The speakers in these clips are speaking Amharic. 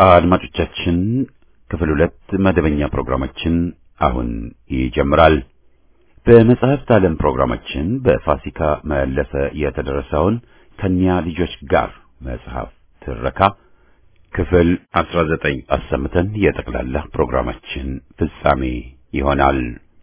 አድማጮቻችን ክፍል ሁለት መደበኛ ፕሮግራማችን አሁን ይጀምራል። በመጽሐፍት ዓለም ፕሮግራማችን በፋሲካ መለሰ የተደረሰውን ከኒያ ልጆች ጋር መጽሐፍ ትረካ ክፍል 19 አሰምተን የጠቅላላ ፕሮግራማችን ፍጻሜ ይሆናል።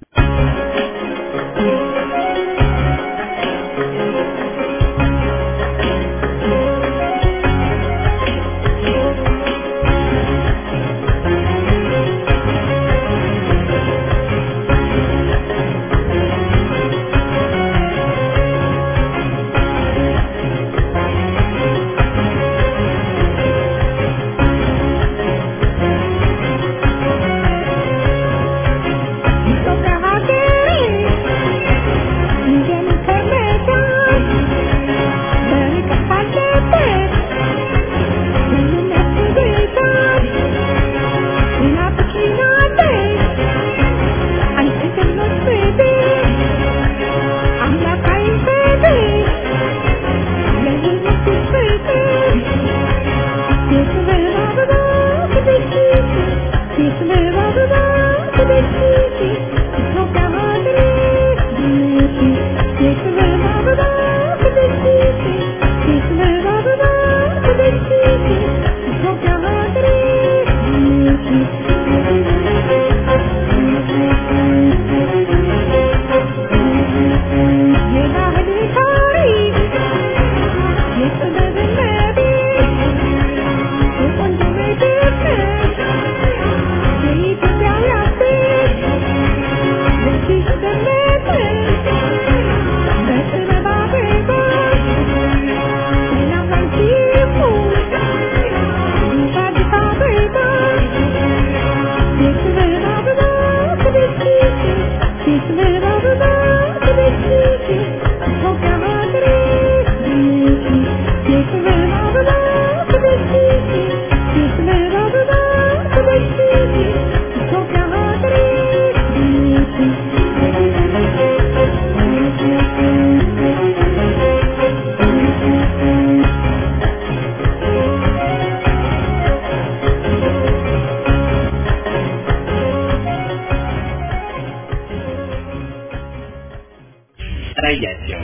አሳያቸው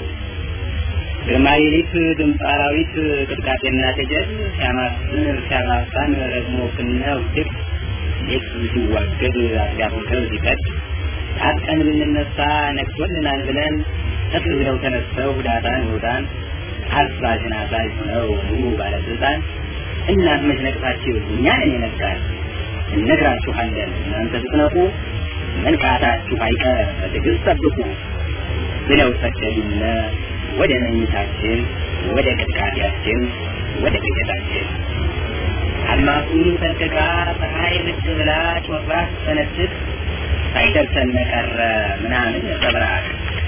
ግርማዊት ድምፅ አራዊት ቅጥቃጤና ተጀል ሲያማስን ሲያማሳን ረግሞ ክነ ውድቅ ሌት ሲዋገድ አስጋፍተው ሲቀድ ታጥቀን ብንነሳ ነግቶልናል ብለን ከፍ ብለው ተነስተው ሁዳታን ሁዳን አዛዥን አዛዥ ሆነው ሙሉ ባለስልጣን እናት መች ነቅታችሁ እኛን የነቃል እነግራችኋለን እናንተ ስትነቁ መንቃታችሁ አይቀር በትዕግስት ጠብቁ ብለው ሰደዱነ ወደ መኝታችን ወደ ቅጥቃጤያችን ወደ ቅዠታችን አድማሱን ሰንጥቃ ፀሐይ ብቅ ብላ ጮራ ስትሰነጥቅ ሳይደርሰን ቀረ ምናምን ነጸብራቅ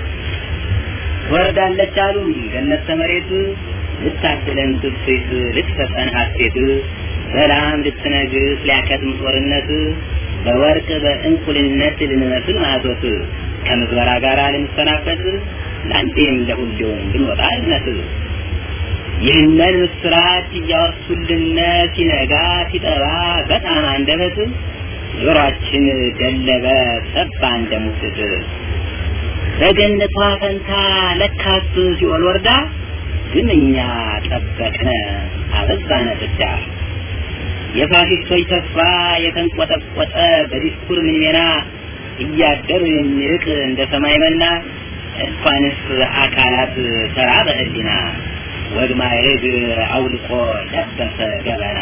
ወርዳለች አሉን ገነት ተመሬት ልታድለን ትፍት ልትሰጠን ሀሴት ሰላም ልትነግስ ሊያከትም ጦርነት በወርቅ በእንቁልነት ልንመስል ማቶት ከምዝበራ ጋር ልንሰናበት ለአንዴም ለሁሌውም ብንወጣ እዝነት ይህንን ምስራች እያወሱልነ ሲነጋ ሲጠባ በጣም አንደበት ጆሮአችን ደለበ ሰባ እንደ ሙስት በገነቷ ፈንታ ለካስ ሲኦል ወርዳ ግን እኛ ጠበቅነ አበዛነ ፍዳ የፋሽስቶች ተስፋ የተንቆጠቆጠ በዲስኩር ምንሜና እያደር የሚርቅ እንደ ሰማይ መና እንኳንስ አካላት ሰራ በህሊና ወግ ማዕረግ አውልቆ ለበሰ ገበና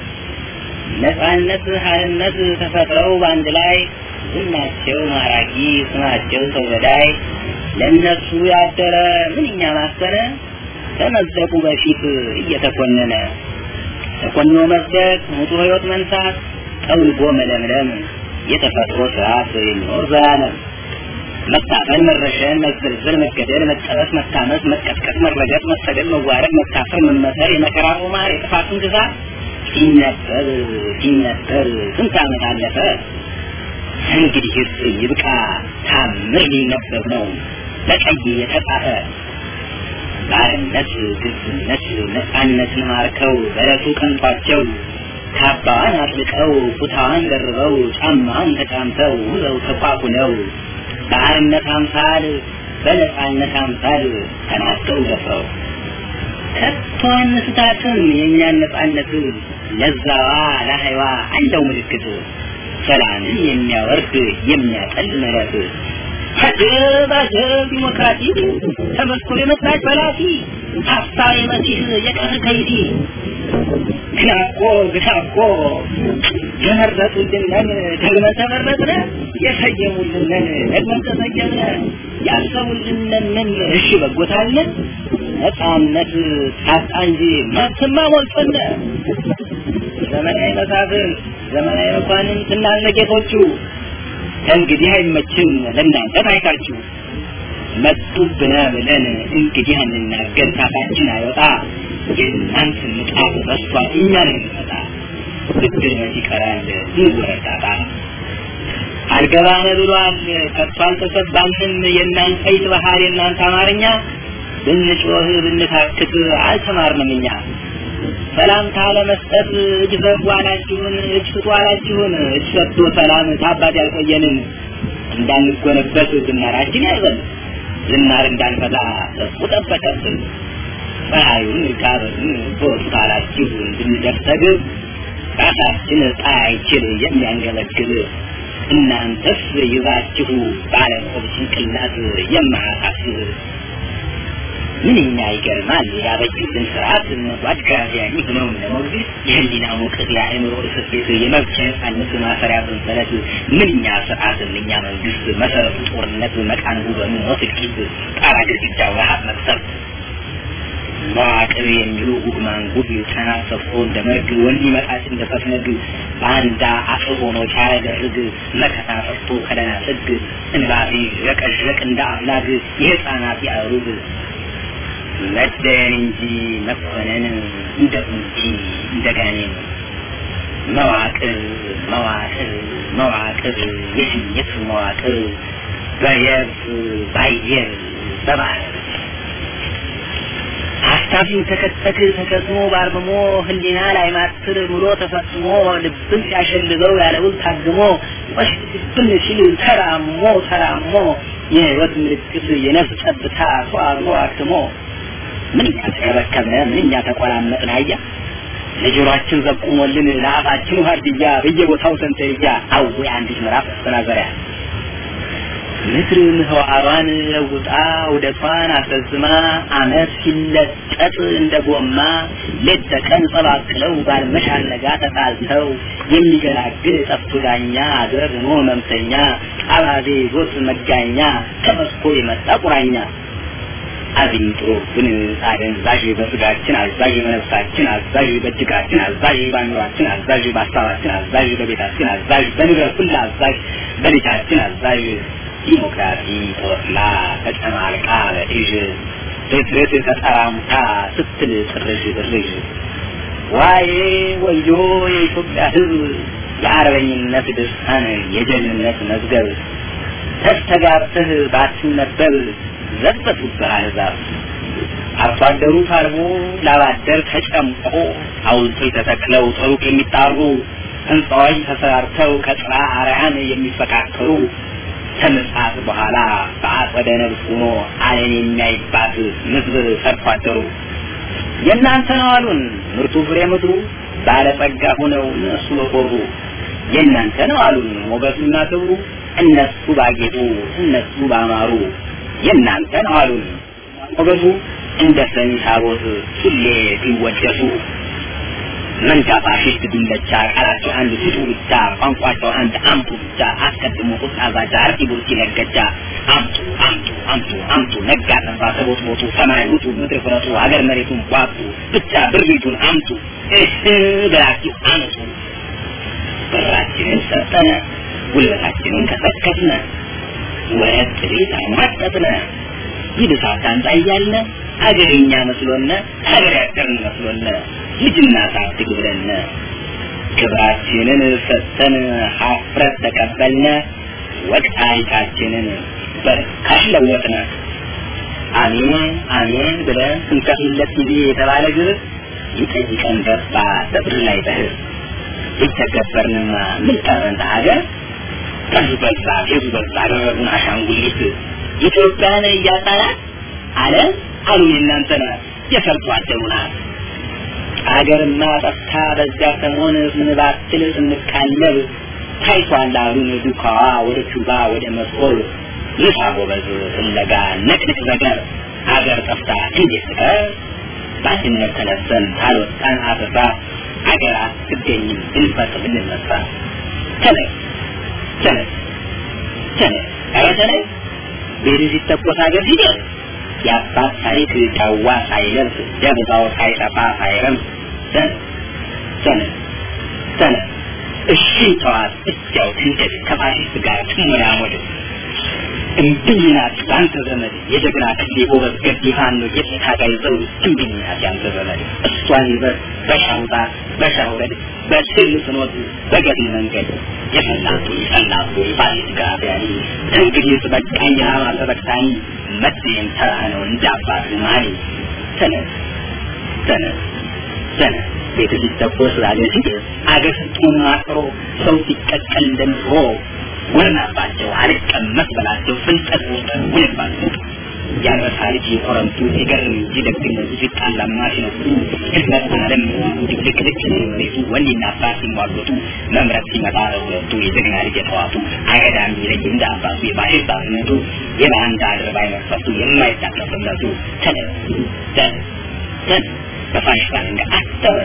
ነፃነት ሀርነት ተፈጥረው በአንድ ላይ ዝናቸው ማራኪ ስማቸው ሰው ገዳይ ለእነሱ ያደረ ምንኛ ማሰነ ከመዝደቁ በፊት እየተኮነነ ተኮኖ መዝደቅ ሙጡ ህይወት መንሳት ጠውልጎ መለምለም የተፈጥሮ ስርዓት የሚኖር ዘላለም መታፈን፣ መረሸን፣ መዘልዘል፣ መገደል፣ መጠበስ፣ መታመስ፣ መቀጥቀጥ፣ መረገጥ፣ መሰደድ፣ መዋረድ፣ መታፈር፣ መመሰር፣ የመከራ ቁማር፣ የጥፋትን ግዛት ሲነበብ ሲነበብ ስንት ዓመት አለፈ። እንግዲህ ይብቃ፣ ታምር ሊነበብ ነው በቀይ የተጻፈ ባርነት፣ ግብዝነት፣ ነፃነትን ማርከው በረቱ ቀንቷቸው ካባዋን አጥልቀው ኩታዋን ደርበው ጫማዋን ተጫምተው ውለው ተቋቁለው በአርነት አምሳል በነፃነት አምሳል ተናጠው ደፍረው ከቶ አንስታትም የእኛን ነፃነት ለዛዋ ለሀይዋ አለው ምልክት ሰላምን የሚያወርድ የሚያጠል ምሕረት አጀብ አጀብ ዲሞክራሲ ተመስኮ የመጣች በላሲ ሀሳብ የመሲህ የቀር ከይዲ ግና እኮ ግና እኮ የመረጡልንን ደግመን ተመረጥነ የሰየሙልንን ደግመን ተሰየምነ ያሰቡልንን እሺ በጎታለን ነፃነት ታጣ እንጂ መብትማ ሞልቶነ ዘመናዊ መሳፍንት ዘመናዊ መኳንንት እናንተ ጌቶቹ እንግዲህ አይመችም ለእናንተ ታይታችሁ መጡብነ ብለን እንግዲህ እንናገር ታፋችን አይወጣ የእናንተ ንቃት በስቷል እኛ ነው የሚመጣ ብድር መች ይቀራል እንወረዳጣ አልገባነ ብሏል ከቶ አልተሰባንም የእናንተ ፈይት ባህር የእናንተ አማርኛ ብንጮህ ብንታክት አልተማርንም እኛ ሰላምታ ለመስጠት እጅ ዘርጉ አላችሁን፣ እጅ ስጡ አላችሁን። እጅ ሰጥቶ ሰላም ታባት ያልቆየንን እንዳንጎነበት ዝናራችን ያዘን ዝናር እንዳንፈታ እሱ ጠበቀብን። ፀሐዩን ጋብን በወጡት አላችሁ እንድንደርሰግብ ራሳችን ፀሐይችን የሚያንገለግል እናንተስ ይዛችሁ ባለቆብ ጭንቅላት የማያሳስብ ምንኛ ይገርማል ያበጁልን ስርዓት እነጓድ ጋዚያኒ ሆነው ለሞግዚት የህሊና ሙቀት የአእምሮ እስር ቤት የመብት ነጻነት ማሰሪያ ሰንሰለት ምንኛ ስርዓት ምንኛ መንግስት መሰረቱ ጦርነት መቃንቡ በሞት እልቂት ጣራ ግድግዳው ረሀብ መቅሰፍት መዋቅር የሚሉ ጉግ ማንጉግ ጫና ሰፍሮ እንደ መርግ ወንድ ይመጣች እንደ ፈትነግ በአንዳ አፍር ሆኖ ቻለ ደርግ መከታ ጠፍቶ ከደና ጥግ እንባቢ ረቀዥረቅ እንደ አፍላግ የህፃናት ያሩግ መደን እንጂ መኮነን እንደ ቁንጂ እንደ ጋኔን መዋቅር መዋቅር መዋቅር የሽኝት መዋቅር በየብስ ባየር በባህር ሀሳቢው ተከተክ ተከስሞ ባርምሞ ህሊና ላይ ማትር ብሎ ተፈጽሞ ልብን ሲያሸልበው ያለውን ታግሞ ወሽብን ሲል ተራሞ ተራሞ የህይወት ምልክት የነፍስ ጠብታ ተዋግሮ አክትሞ ምንኛ ተከበከብነ ምንኛ ተቆራመጥን አያ ለጆሮአችን ዘቁሞልን ለአፋችን ዋርድያ በየቦታው ሰንተርያ አዌ አንዲት ምዕራፍ አስተናገሪያ ምድር ምህዋሯን ለውጣ ውደቷን አስረዝማ አመት ሲለጠጥ እንደ ጎማ ሌት ተቀን ጸባቅለው ባልመሽ አልነጋ ተጣልተው የሚገላግል ጠፍቶ ዳኛ አገር ሆኖ ህመምተኛ አባዜ ይዞት መጋኛ ከመስኮ የመጣ ቁራኛ አዝኝጥሮብን አደንዛዥ በስጋችን አዛዥ በነፍሳችን አዛዥ በእጅጋችን አዛዥ በአእምሯችን አዛዥ በሀሳባችን አዛዥ በቤታችን አዛዥ በንብረት ሁሉ አዛዥ በልጃችን አዛዥ ዲሞክራሲ ተወስላ ተጨማልቃ በእዥ ርትርት ተጠራሙታ ስትል ጥርዥ ብርዥ ዋዬ ወዮ የኢትዮጵያ ህዝብ የአርበኝነት ድርሳን የጀግንነት መዝገብ ተስተጋብተህ ባትነበብ ዘበቱብህ አሕዛብ አርሶ አደሩ ታርሞ ላባደር ተጨምቆ ሐውልቶች ተተክለው ጥሩቅ የሚጣሩ ህንፃዎች ተሰራርተው ከጥራ አርያን የሚፈካከሩ ከምጽአት በኋላ በአጸደ ነብስ ሆኖ ዓለም የሚያይባት ምድር ሰርቶ አደሩ የእናንተ ነው አሉን ምርቱ ፍሬ ምድሩ ባለጸጋ ሆነው እነሱ በኮሩ የእናንተ ነው አሉን ሞገሱና ክብሩ እነሱ ባጌጡ እነሱ ባማሩ የእናንተ ነው አሉን ሞገሱ እንደ ሰሚ ታቦት ሁሌ ቢወደሱ መንጋ ፋሽስት ዱለቻ ቃላቸው አንድ ስጡ ብቻ ቋንቋቸው አንድ አምጡ ብቻ አስቀድሞ ቁጣ ዛቻ አርቲ ቡርቲ ነገጃ አምጡ አምጡ አምጡ አምጡ ነጋ ጠባ ሰቦት ሞቱ ሰማይ ውጡ ምድር ፍረጡ ሀገር መሬቱን ቋጡ ብቻ ብሪቱን አምጡ እህ ብላችሁ አምጡ ብራችንን ሰጠነ ጉልበታችንን ከሰከስነ ወረት ቤት አሟጠጥነ ይብሳት አንጣ እያልነ አገርኛ መስሎነ ሀገር ያደርን መስሎነ ልጅና ሳትግ ብለነ ክብራችንን ሰጥተን ሀፍረት ተቀበልነ ወቅታይታችንን በርካሽ ለወጥነ አሜን አሜን ብለን ስንከፍለት ጊዜ የተባለ ግብር ይጠይቀን ገባ በብር ላይ በህር የተገበርንማ ምን ቀረን ሀገር ቀዙ በዛ ፌዙ በዛ አደረጉን አሻንጉሊት ኢትዮጵያን እያጣናት አለ አሉ የእናንተ የሰርቶ አደሩናል አገርማ ጠፍታ በዚያ ሰሞን ስንባትል ስንቃለብ ታይቷል አሉን ዱካዋ ወደ ቹባ ወደ መስኮል ልሳ ጎበዝ ፍለጋ ነቅንቅ ነገር አገር ጠፍታ እንዴት ትቀር በአንድነት ተነስተን ታልወጣን አበባ አገር አትገኝም ብንፈጥ ብንነሳ ተነስ ተነስ ተነስ ኧረ ተነስ ቤት ሲተኮስ አገር ሲደርስ የአባት ታሪክ ዳዋ ሳይለብስ ደብዛው ሳይጠፋ ሳይረም ተነስ ተነስ ተነስ እሺ ተዋት እዚያው ትንደድ ከፋሽስት ጋር ትሞዳሞድ እምብኝናት በአንተ ዘመድ የጀግና ክፍሌ ጎበዝ ገድ ፋኖ የታጋይ ዘውድ እምብኝናት ያንተ ዘመድ እሷን ይዘህ በሻውጣ በሻውረድ በስል ስኖት በገድል መንገድ የፈላቱ የፈላቱ የፋሊት ጋቢያኒ እንግዲህ በቃኝ ራማ ተበቅታኒ መጤም ተራ ነው እንደ አባት ማኒ ተነስ ተነስ ተነስ ቤት ሲተኮስ አገር ሲደርስ አገር ስትሆን ማጥሮ ሰው ሲቀቀል እንደምትሮ ወናባቸው አልቀመስ በላቸው ፍልጠት ወጠን ውልባቸው ያረሳ ልጅ ኮረምቱ ሲገርም እንጂ ደግነቱ ሲጣላማ ሲነሱ ህዝበት አለም ድቅድቅድቅ ሲመሬቱ ወንድና አባት ሲሟገቱ መምረት ሲመጣ ለሁለቱ የጀግና ልጅ የተዋቱ አገዳ የሚለይ እንደ አባቱ የባሽር ባርነቱ የባንዳ አድርባይ መክፈቱ የማይታቀፍነቱ ተነስ ተነስ ተነስ በፋሽስት እንደ አተረ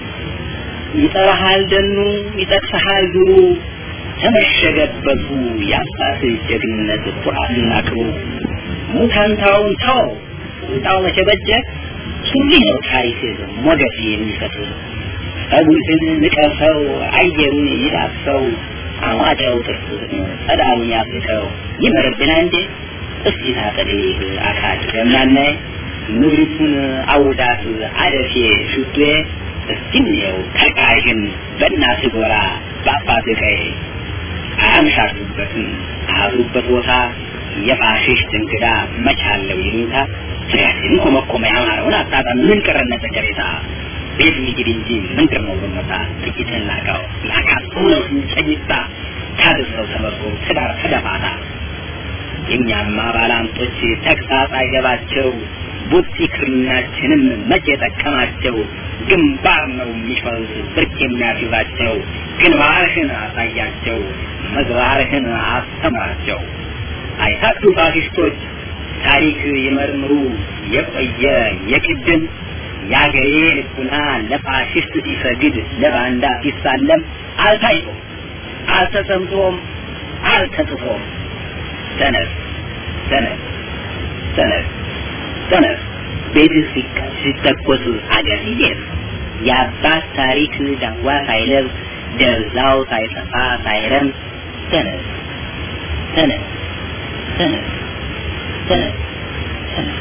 ይጠራሃል ደኑ ይጠቅሰሃል ዱሩ ተመሸገበቱ የአባት ጀግንነት ኩራትና ክብሩ ሙታንታውን ተው ቁጣው መቼ በጀ ሱሪ ነው ታሪክ ሞገስ የሚፈጥር ጸጉርህን ንቀሰው አየሩን ይዳሰው አሟጫው ጥርስ ጸዳሉን ያፍልቀው ይመርብና እንዴ እስቲ ታጠልህ አካል ገምናናይ ምድሪቱን አውዳት አደፌ ሹቴ እስቲ እንየው ተቃዥን በእናት ጎራ በአባት ቀይ አያምሻሉበትም አያዙበት ቦታ የፋሽስት እንግዳ መቻለው ይሉኝታ ስሪያችን ኮመኮመ ያማረውን አጣጣም ምን ቀረነ ተቀሬታ ቤት ሚግድ እንጂ ምንድር ነው ብመታ ጥቂት ናቀው ያካቱ ነው ሲንጨኝታ ታድሰው ተመርቶ ትዳር ተደፋታ የእኛማ ባላንጦች ተግሳጽ አይገባቸው ቡጢ ክርናችንም መቼ ጠቀማቸው ግንባር ነው የሚፈሩት ብርቅ የሚያስይዛቸው ግንባርህን አሳያቸው ምግባርህን አስተምራቸው አይታክቱ ፋሽስቶች ታሪክ ይመርምሩ የቆየ የቅድም የአገሬ ልቡና ለፋሽስት ሲሰግድ ለባንዳ ሲሳለም አልታይቶም አልተሰምቶም አልተጽፎም ተነስ ተነስ ተነስ ተነስ ቤት ሲተኮስ አገር ሲደርስ የአባት ታሪክ ዳዋ ሳይለብስ ደብዛው ሳይጠፋ ሳይረም ተነስ ተነስ ተነስ ተነስ ተነስ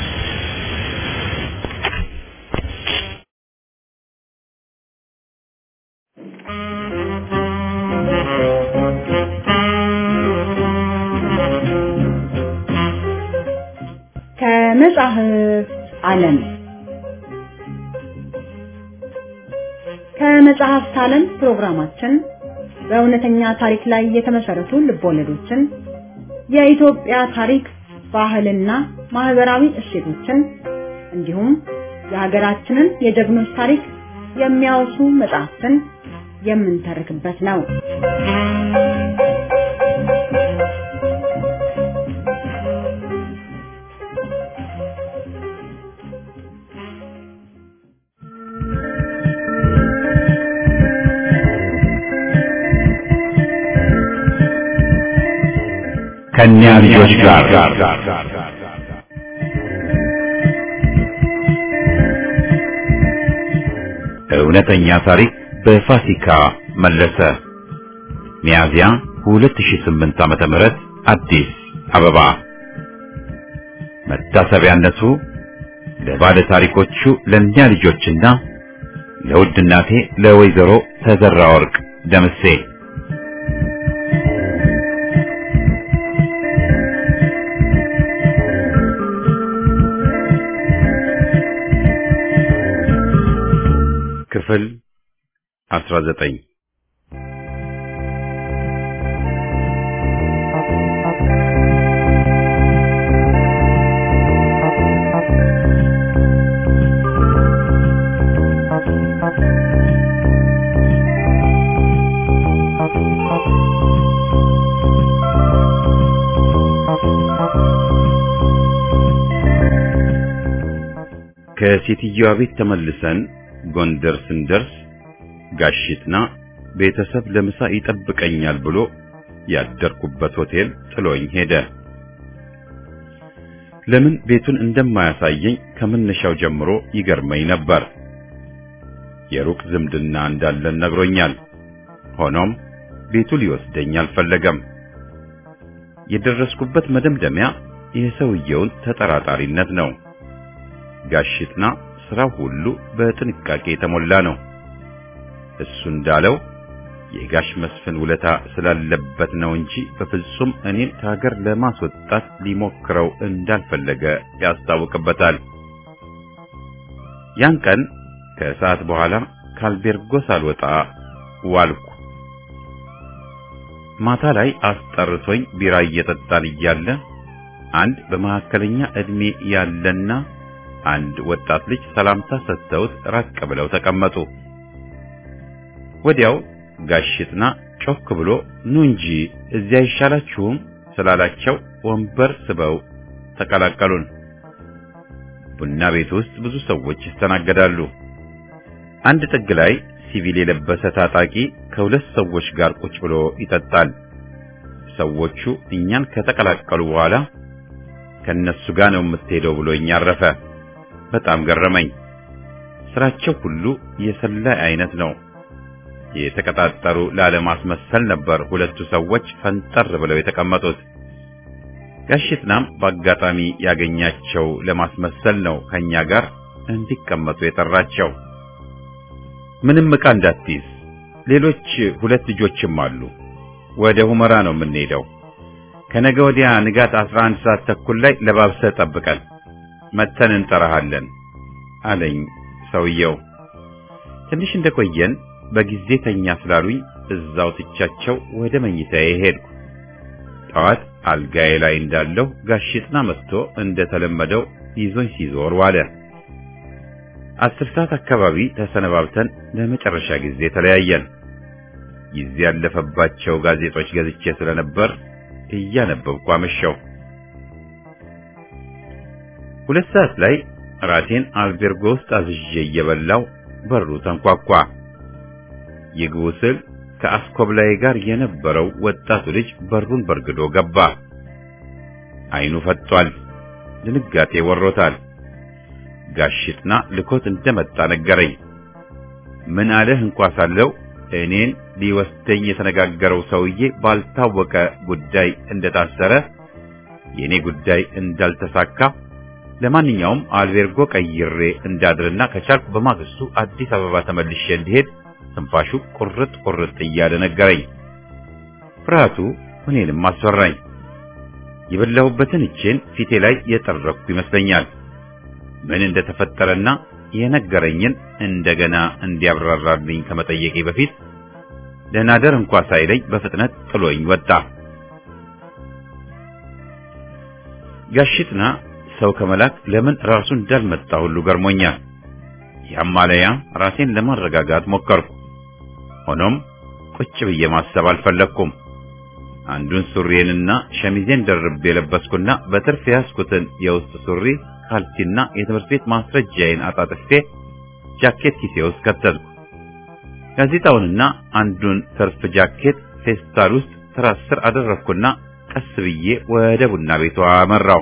ከመጽሐፍ ዓለም ከመጽሐፍት ዓለም ፕሮግራማችን በእውነተኛ ታሪክ ላይ የተመሰረቱ ልቦለዶችን፣ የኢትዮጵያ ታሪክ፣ ባህልና ማህበራዊ እሴቶችን እንዲሁም የሀገራችንን የጀግኖች ታሪክ የሚያወሱ መጽሐፍትን የምንተርክበት ነው። ከእኛ ልጆች ጋር እውነተኛ ታሪክ በፋሲካ መለሰ ሚያዝያ 2008 ዓመተ ምህረት አዲስ አበባ መታሰቢያነቱ ለባለ ታሪኮቹ ለእኛ ልጆችና ለውድ እናቴ ለወይዘሮ ተዘራ ወርቅ ደምሴ ክፍል 19 ከሴትዮዋ ቤት ተመልሰን ጎንደር ስንደርስ ጋሽጥና ቤተሰብ ለምሳ ይጠብቀኛል ብሎ ያደርኩበት ሆቴል ጥሎኝ ሄደ። ለምን ቤቱን እንደማያሳየኝ ከመነሻው ጀምሮ ይገርመኝ ነበር። የሩቅ ዝምድና እንዳለን ነግሮኛል። ሆኖም ቤቱ ሊወስደኝ አልፈለገም። የደረስኩበት መደምደሚያ የሰውየውን ተጠራጣሪነት ነው። ጋሽጥና ስራው ሁሉ በጥንቃቄ የተሞላ ነው። እሱ እንዳለው የጋሽ መስፍን ውለታ ስላለበት ነው እንጂ በፍጹም እኔን ከሀገር ለማስወጣት ሊሞክረው እንዳልፈለገ ያስታውቅበታል። ያን ቀን ከሰዓት በኋላ ካልቤርጎ ሳልወጣ ዋልኩ። ማታ ላይ አስጠርቶኝ ቢራ እየጠጣን እያለ አንድ በመካከለኛ ዕድሜ ያለና አንድ ወጣት ልጅ ሰላምታ ሰጥተውት ራቅ ብለው ተቀመጡ። ወዲያው ጋሽጥና ጮክ ብሎ ኑ እንጂ እዚያ አይሻላችሁም ስላላቸው ወንበር ስበው ተቀላቀሉን። ቡና ቤት ውስጥ ብዙ ሰዎች ይስተናገዳሉ። አንድ ጥግ ላይ ሲቪል የለበሰ ታጣቂ ከሁለት ሰዎች ጋር ቁጭ ብሎ ይጠጣል። ሰዎቹ እኛን ከተቀላቀሉ በኋላ ከነሱ ጋር ነው የምትሄደው ብሎኝ አረፈ። በጣም ገረመኝ። ስራቸው ሁሉ የሰላይ አይነት ነው። የተቀጣጠሩ ላለማስመሰል ነበር ሁለቱ ሰዎች ፈንጠር ብለው የተቀመጡት። ጋሽጥናም በአጋጣሚ ያገኛቸው ለማስመሰል ነው ከኛ ጋር እንዲቀመጡ የጠራቸው። ምንም ዕቃ እንዳትይዝ፣ ሌሎች ሁለት ልጆችም አሉ። ወደ ሁመራ ነው የምንሄደው። ከነገ ወዲያ ንጋት 11 ሰዓት ተኩል ላይ ለባብሰህ ጠብቀን መተን እንጠራሃለን አለኝ ሰውየው። ትንሽ እንደቆየን በጊዜ ተኛ ስላሉኝ እዛው ትቻቸው ወደ መኝታዬ ሄድኩ። ጠዋት አልጋዬ ላይ እንዳለሁ ጋሽጥና መጥቶ እንደተለመደው ይዞኝ ሲዞር ዋለ። አስር ሰዓት አካባቢ ተሰነባብተን ለመጨረሻ ጊዜ ተለያየን። ጊዜ ያለፈባቸው ጋዜጦች ገዝቼ ስለነበር እያነበብኩ አመሸው። ሁለት ሰዓት ላይ ራቴን አልቤርጎ ውስጥ አዝዤ እየበላው በሩ ተንኳኳ። ይግቡ ስል ከአስኮብላይ ጋር የነበረው ወጣቱ ልጅ በሩን በርግዶ ገባ። አይኑ ፈጥቷል። ድንጋጤ ወሮታል። ጋሽጥና ልኮት እንደመጣ ነገረኝ። ምን አለህ እንኳ ሳለው እኔን ሊወስደኝ የተነጋገረው ሰውዬ ባልታወቀ ጉዳይ እንደታሰረ፣ የኔ ጉዳይ እንዳልተሳካ፣ ለማንኛውም አልቤርጎ ቀይሬ እንዳድርና ከቻልኩ በማግስቱ አዲስ አበባ ተመልሼ እንዲሄድ ትንፋሹ ቁርጥ ቁርጥ እያለ ነገረኝ። ፍርሃቱ እኔንም አስፈራኝ። የበላሁበትን እጄን ፊቴ ላይ የጠረኩ ይመስለኛል። ምን እንደተፈጠረና የነገረኝን እንደገና እንዲያብራራልኝ ከመጠየቄ በፊት ደህና ደር እንኳ ሳይለኝ በፍጥነት ጥሎኝ ወጣ። ጋሽጥና ሰው ከመላክ ለምን ራሱ እንዳልመጣ ሁሉ ገርሞኛል። ያማለያ ራሴን ለማረጋጋት ሞከርኩ። ሆኖም ቁጭ ብዬ ማሰብ አልፈለግኩም። አንዱን ሱሪዬንና ሸሚዜን ደርቤ የለበስኩና በትርፍ ያዝኩትን የውስጥ ሱሪ ካልሲና የትምህርት ቤት ማስረጃዬን አጣጥፌ ጃኬት ኪሴ ውስጥ ከተትኩ። ጋዜጣውንና አንዱን ትርፍ ጃኬት ፌስታል ውስጥ ትራስ ስር አደረግኩና ቀስ ብዬ ወደ ቡና ቤቷ አመራው።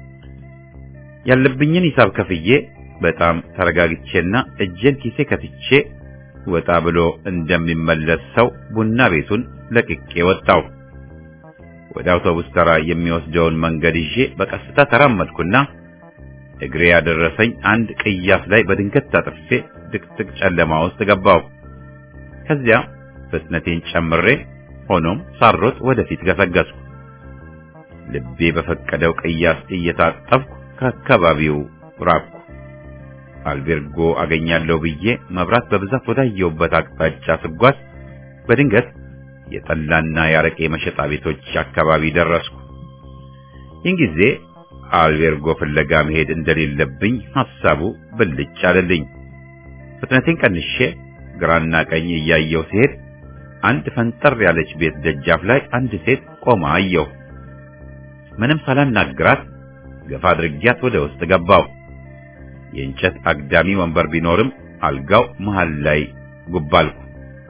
ያለብኝን ሂሳብ ከፍዬ በጣም ተረጋግቼና እጄን ኪሴ ከትቼ ወጣ ብሎ እንደሚመለስ ሰው ቡና ቤቱን ለቅቄ ወጣው። ወደ አውቶቡስ ተራ የሚወስደውን መንገድ ይዤ በቀስታ ተራመድኩና እግሬ ያደረሰኝ አንድ ቅያስ ላይ በድንገት ታጥፌ ድቅድቅ ጨለማ ውስጥ ገባው። ከዚያ ፍጥነቴን ጨምሬ ሆኖም ሳሮጥ ወደፊት ገሰገስኩ። ልቤ በፈቀደው ቅያስ እየታጠፍኩ ከአካባቢው ራቅኩ። አልቤርጎ አገኛለሁ ብዬ መብራት በብዛት ወዳየሁበት አቅጣጫ ስጓዝ በድንገት የጠላና የአረቄ መሸጣ ቤቶች አካባቢ ደረስኩ። ይህን ጊዜ አልቤርጎ ፍለጋ መሄድ እንደሌለብኝ ሐሳቡ ብልጭ አለልኝ። ፍጥነቴን ቀንሼ ግራና ቀኝ እያየሁ ሲሄድ አንድ ፈንጠር ያለች ቤት ደጃፍ ላይ አንድ ሴት ቆማ አየሁ። ምንም ሳላናግራት ገፋ አድርጊያት ወደ ውስጥ ገባው። የእንጨት አግዳሚ ወንበር ቢኖርም አልጋው መሃል ላይ ጉባልኩ።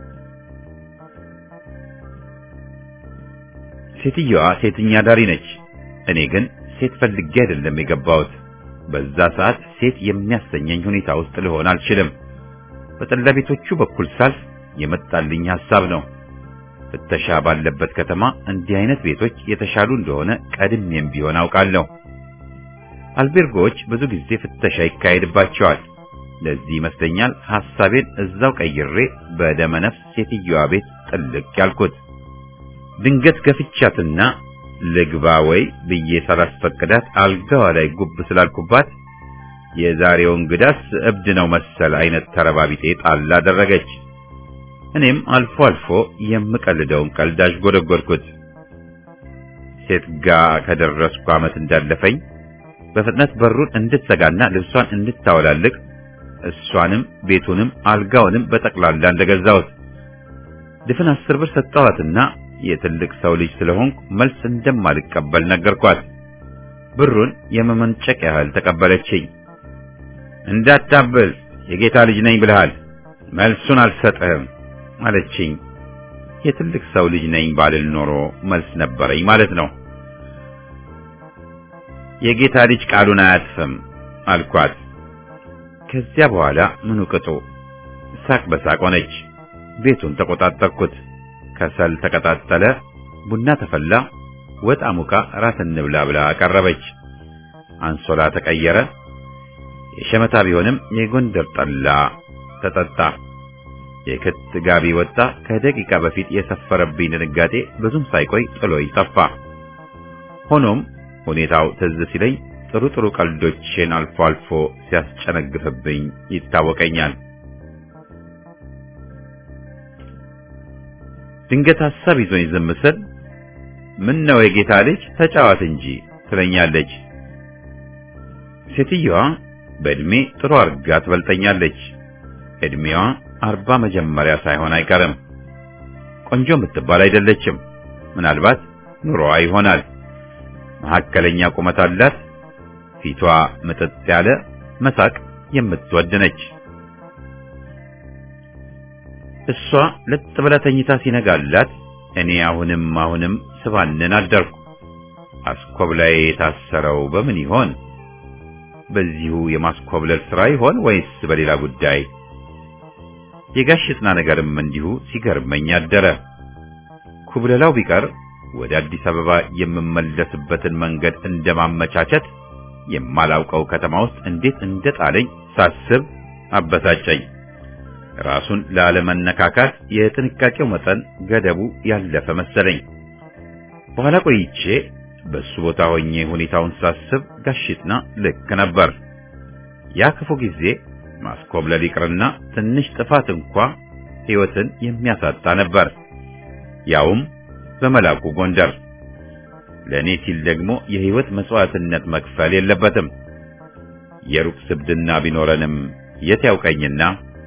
ሴትየዋ ሴትኛ ዳሪ ነች። እኔ ግን ሴት ፈልጌ አይደለም የገባሁት። በዛ ሰዓት ሴት የሚያሰኘኝ ሁኔታ ውስጥ ልሆን አልችልም። በጠላ ቤቶቹ በኩል ሳልፍ የመጣልኝ ሐሳብ ነው። ፍተሻ ባለበት ከተማ እንዲህ አይነት ቤቶች የተሻሉ እንደሆነ ቀድሜም ቢሆን አውቃለሁ። አልቤርጎዎች ብዙ ጊዜ ፍተሻ ይካሄድባቸዋል። ለዚህ ይመስለኛል ሐሳቤን እዛው ቀይሬ በደመ ነፍስ ሴትዮዋ ቤት ጥልቅ ያልኩት። ድንገት ገፍቻትና ልግባ ወይ ብዬ ሳላስፈቅዳት አልጋዋ ላይ ጉብ ስላልኩባት የዛሬው እንግዳስ እብድ ነው መሰል አይነት ተረባቢጤ ጣል አደረገች። እኔም አልፎ አልፎ የምቀልደውን ቀልዳሽ ጎደጎድኩት። ሴት ጋ ከደረስኩ ዓመት እንዳለፈኝ በፍጥነት በሩን እንድትዘጋና ልብሷን እንድታወላልቅ እሷንም ቤቱንም አልጋውንም በጠቅላላ እንደገዛሁት ድፍን አስር ብር ሰጠኋትና የትልቅ ሰው ልጅ ስለሆንኩ መልስ እንደማልቀበል ነገርኳት። ብሩን የመመንጨቅ ያህል ተቀበለችኝ። እንዳታብል የጌታ ልጅ ነኝ ብለሃል፣ መልሱን አልሰጥህም አለችኝ። የትልቅ ሰው ልጅ ነኝ ባልል ኖሮ መልስ ነበረኝ ማለት ነው። የጌታ ልጅ ቃሉን አያጥፍም አልኳት። ከዚያ በኋላ ምኑ ቅጡ ሳቅ በሳቅ ሆነች። ቤቱን ተቆጣጠርኩት። ከሰል ተቀጣጠለ፣ ቡና ተፈላ፣ ወጥ አሙቃ ራት እንብላ ብላ አቀረበች። አንሶላ ተቀየረ። የሸመታ ቢሆንም የጎንደር ጠላ ተጠጣ። የክት ጋቢ ወጣ። ከደቂቃ በፊት የሰፈረብኝ ድንጋጤ ብዙም ሳይቆይ ጥሎኝ ጠፋ። ሆኖም ሁኔታው ትዝ ሲለኝ ጥሩ ጥሩ ቀልዶችን አልፎ አልፎ ሲያስጨነግፍብኝ ይታወቀኛል። ድንገት ሐሳብ ይዞኝ ዝም ስል ምን ነው የጌታ ልጅ ተጫዋት እንጂ ትለኛለች። ሴትዮዋ በእድሜ ጥሩ አርጋ ትበልጠኛለች። እድሜዋ አርባ መጀመሪያ ሳይሆን አይቀርም። ቆንጆ የምትባል አይደለችም። ምናልባት ኑሮዋ ይሆናል። መካከለኛ ቁመት አላት። ፊቷ ምጥጥ ያለ መሳቅ የምትወድ ነች። እሷ ለጥ ብላ ተኝታ ሲነጋላት እኔ አሁንም አሁንም ስባንን አደርኩ። አስኮብላይ የታሰረው በምን ይሆን? በዚሁ የማስኮብለል ሥራ ይሆን ወይስ በሌላ ጉዳይ? የጋሽ ጥና ነገርም እንዲሁ ሲገርመኝ አደረ። ኩብለላው ቢቀር ወደ አዲስ አበባ የምመለስበትን መንገድ እንደማመቻቸት የማላውቀው ከተማ ውስጥ እንዴት እንደጣለኝ ሳስብ አበሳጨኝ። ራሱን ላለመነካካት የጥንቃቄው መጠን ገደቡ ያለፈ መሰለኝ። በኋላ ቆይቼ በሱ ቦታ ሆኜ ሁኔታውን ሳስብ ጋሽጥና ልክ ነበር። ያ ክፉ ጊዜ ማስኮብለል ይቅርና ትንሽ ጥፋት እንኳ ሕይወትን የሚያሳጣ ነበር፣ ያውም በመላኩ ጎንደር። ለእኔ ሲል ደግሞ የሕይወት መስዋዕትነት መክፈል የለበትም። የሩቅ ስብድና ቢኖረንም የት ያውቀኝና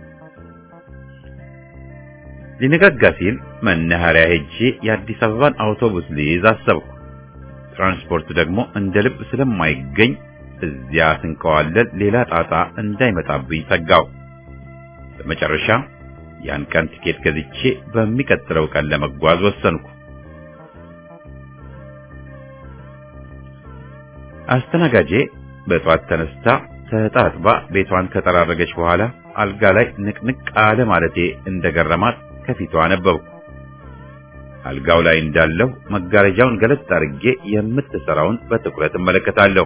ሊነጋጋ ሲል መናኸሪያ ሄጄ የአዲስ አበባን አውቶቡስ ልይዝ አሰብኩ። ትራንስፖርት ደግሞ እንደ ልብ ስለማይገኝ እዚያ ስንከዋለል ሌላ ጣጣ እንዳይመጣብኝ ሰጋው። በመጨረሻ ያን ቀን ትኬት ገዝቼ በሚቀጥለው ቀን ለመጓዝ ወሰንኩ። አስተናጋጄ በጠዋት ተነስታ ተጣጥባ ቤቷን ከጠራረገች በኋላ አልጋ ላይ ንቅንቅ አለ ማለቴ እንደገረማት ከፊቷ ነበብኩ። አልጋው ላይ እንዳለሁ መጋረጃውን ገለጥ አድርጌ የምትሰራውን በትኩረት እመለከታለሁ።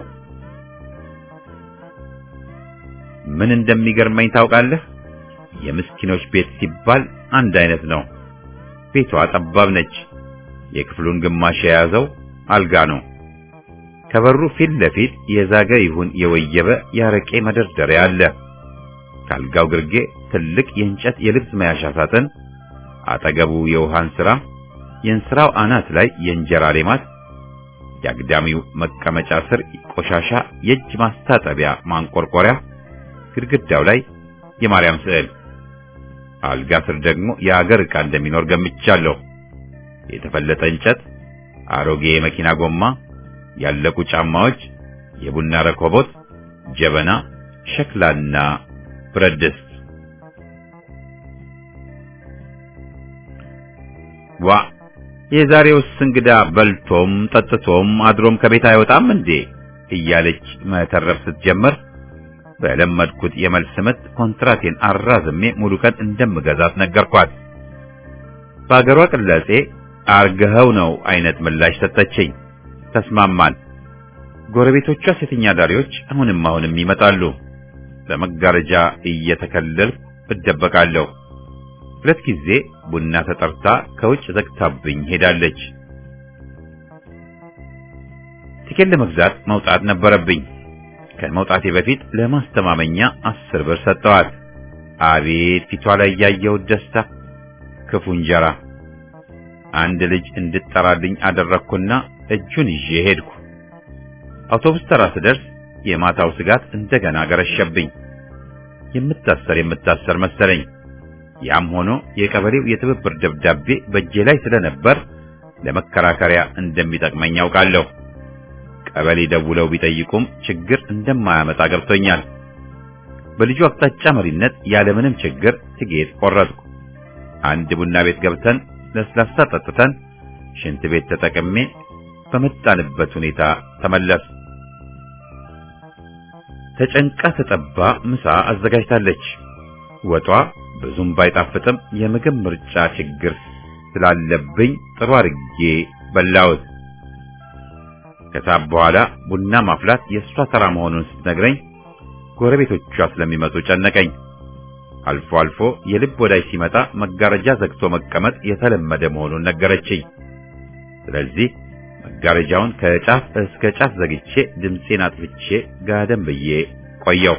ምን እንደሚገርመኝ ታውቃለህ? የምስኪኖች ቤት ሲባል አንድ አይነት ነው። ቤቷ ጠባብ ነች። የክፍሉን ግማሽ የያዘው አልጋ ነው። ከበሩ ፊት ለፊት የዛገ ይሁን የወየበ ያረቄ መደርደሪያ አለ። ከአልጋው ግርጌ ትልቅ የእንጨት የልብስ መያዣ ሳጥን፣ አጠገቡ የውሃን ስራ፣ የእንስራው አናት ላይ የእንጀራ ሌማት፣ የአግዳሚው መቀመጫ ስር ቆሻሻ የእጅ ማስታጠቢያ ማንቆርቆሪያ፣ ግድግዳው ላይ የማርያም ስዕል፣ አልጋ ስር ደግሞ የአገር ዕቃ እንደሚኖር ገምቻለሁ። የተፈለጠ እንጨት፣ አሮጌ የመኪና ጎማ፣ ያለቁ ጫማዎች፣ የቡና ረኮቦት፣ ጀበና፣ ሸክላና ብረት ድስት። ዋ የዛሬውስ እንግዳ በልቶም ጠጥቶም አድሮም ከቤት አይወጣም እንዴ እያለች መተረፍ ስትጀምር በለመድኩት የመልስ ምት ኮንትራቴን አራዝሜ ሙሉ ቀን እንደምገዛት ነገርኳት። በአገሯ ቅላጼ አርገኸው ነው አይነት ምላሽ ሰጠችኝ። ተስማማን። ጎረቤቶቿ ሴተኛ ዳሪዎች አሁንም አሁንም ይመጣሉ። በመጋረጃ እየተከለልኩ እደበቃለሁ። ሁለት ጊዜ ቡና ተጠርታ ከውጭ ዘግታብኝ ሄዳለች። ቲኬት ለመግዛት መውጣት ነበረብኝ። ከመውጣቴ በፊት ለማስተማመኛ አስር ብር ሰጠዋት። አቤት ፊቷ ላይ ያየሁት ደስታ! ክፉ እንጀራ! አንድ ልጅ እንድጠራልኝ አደረግኩና እጁን ይዤ ሄድኩ። አውቶቡስ ተራ ስደርስ የማታው ስጋት እንደገና ገረሸብኝ። የምታሰር የምታሰር መሰለኝ። ያም ሆኖ የቀበሌው የትብብር ደብዳቤ በእጄ ላይ ስለነበር ለመከራከሪያ እንደሚጠቅመኝ ያውቃለሁ። ቀበሌ ደውለው ቢጠይቁም ችግር እንደማያመጣ ገብቶኛል። በልጁ አቅጣጫ መሪነት ያለምንም ችግር ትኬት ቆረጥኩ። አንድ ቡና ቤት ገብተን ለስላሳ ጠጥተን ሽንት ቤት ተጠቅሜ በመጣንበት ሁኔታ ተመለስ። ተጨንቃ ተጠባ ምሳ አዘጋጅታለች። ወጧ ብዙም ባይጣፍጥም የምግብ ምርጫ ችግር ስላለብኝ ጥሩ አድርጌ በላሁት። ከሳብ በኋላ ቡና ማፍላት የእሷ ተራ መሆኑን ስትነግረኝ ጎረቤቶቿ ስለሚመጡ ጨነቀኝ። አልፎ አልፎ የልብ ወዳጅ ሲመጣ መጋረጃ ዘግቶ መቀመጥ የተለመደ መሆኑን ነገረችኝ። ስለዚህ መጋረጃውን ከጫፍ እስከ ጫፍ ዘግቼ ድምፄን አጥፍቼ ጋደም ብዬ ቆየው።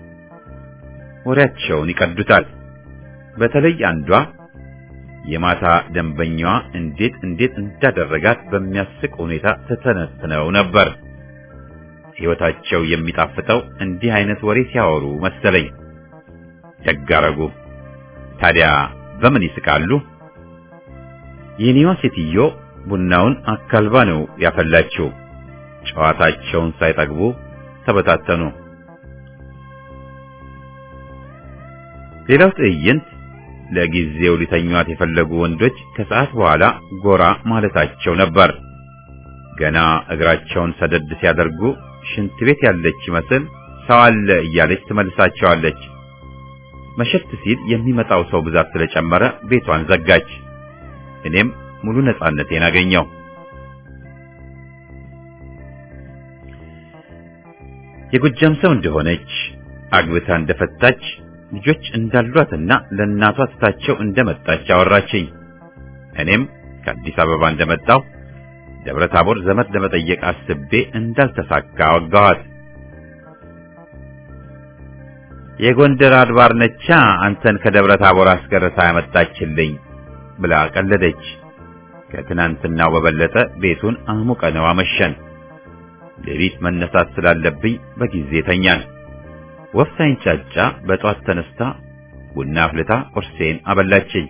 ወሬያቸውን ይቀዱታል። በተለይ አንዷ የማታ ደንበኛዋ እንዴት እንዴት እንዳደረጋት በሚያስቅ ሁኔታ ተተነትነው ነበር። ሕይወታቸው የሚጣፍጠው እንዲህ አይነት ወሬ ሲያወሩ መሰለኝ። ደጋረጉ። ታዲያ በምን ይስቃሉ? የኔዋ ሴትዮ ቡናውን አካልባ ነው ያፈላችው። ጨዋታቸውን ሳይጠግቡ ተበታተኑ። ሌላው ትዕይንት ለጊዜው ሊተኟት የፈለጉ ወንዶች ከሰዓት በኋላ ጎራ ማለታቸው ነበር። ገና እግራቸውን ሰደድ ሲያደርጉ ሽንት ቤት ያለች ይመስል ሰው አለ እያለች ትመልሳቸዋለች። መሸት ሲል የሚመጣው ሰው ብዛት ስለጨመረ ቤቷን ዘጋች። እኔም ሙሉ ነፃነቴን አገኘው። የጎጃም ሰው እንደሆነች አግብታ እንደፈታች ልጆች እንዳሏትና ለእናቷ ትታቸው እንደመጣች አወራችኝ። እኔም ከአዲስ አበባ እንደመጣው ደብረ ታቦር ዘመድ ለመጠየቅ አስቤ እንዳልተሳካ አወጋኋት። የጎንደር አድባር ነቻ አንተን ከደብረ ታቦር አስገርታ ያመጣችልኝ ብላ ቀለደች። ከትናንትናው በበለጠ ቤቱን አሙቀነው አመሸን። ሌሊት መነሳት ስላለብኝ በጊዜ ተኛን። ወፍ ሳይንጫጫ በጧት ተነስታ ቡና አፍልታ ቁርሴን አበላችኝ።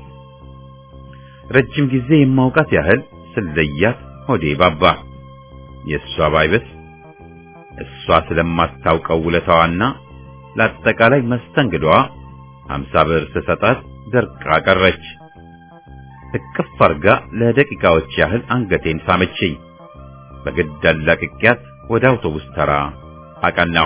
ረጅም ጊዜ የማውቃት ያህል ስለያት ሆዴ ባባ። የእሷ ባይበስ እሷ ስለማታውቀው ውለታዋና ለአጠቃላይ መስተንግዶዋ ሀምሳ ብር ስሰጣት ደርቃ ቀረች። እቅፍ አርጋ ለደቂቃዎች ያህል አንገቴን ሳመችኝ። በግድ አላቅቄያት ወደ አውቶቡስ ተራ አቀናው።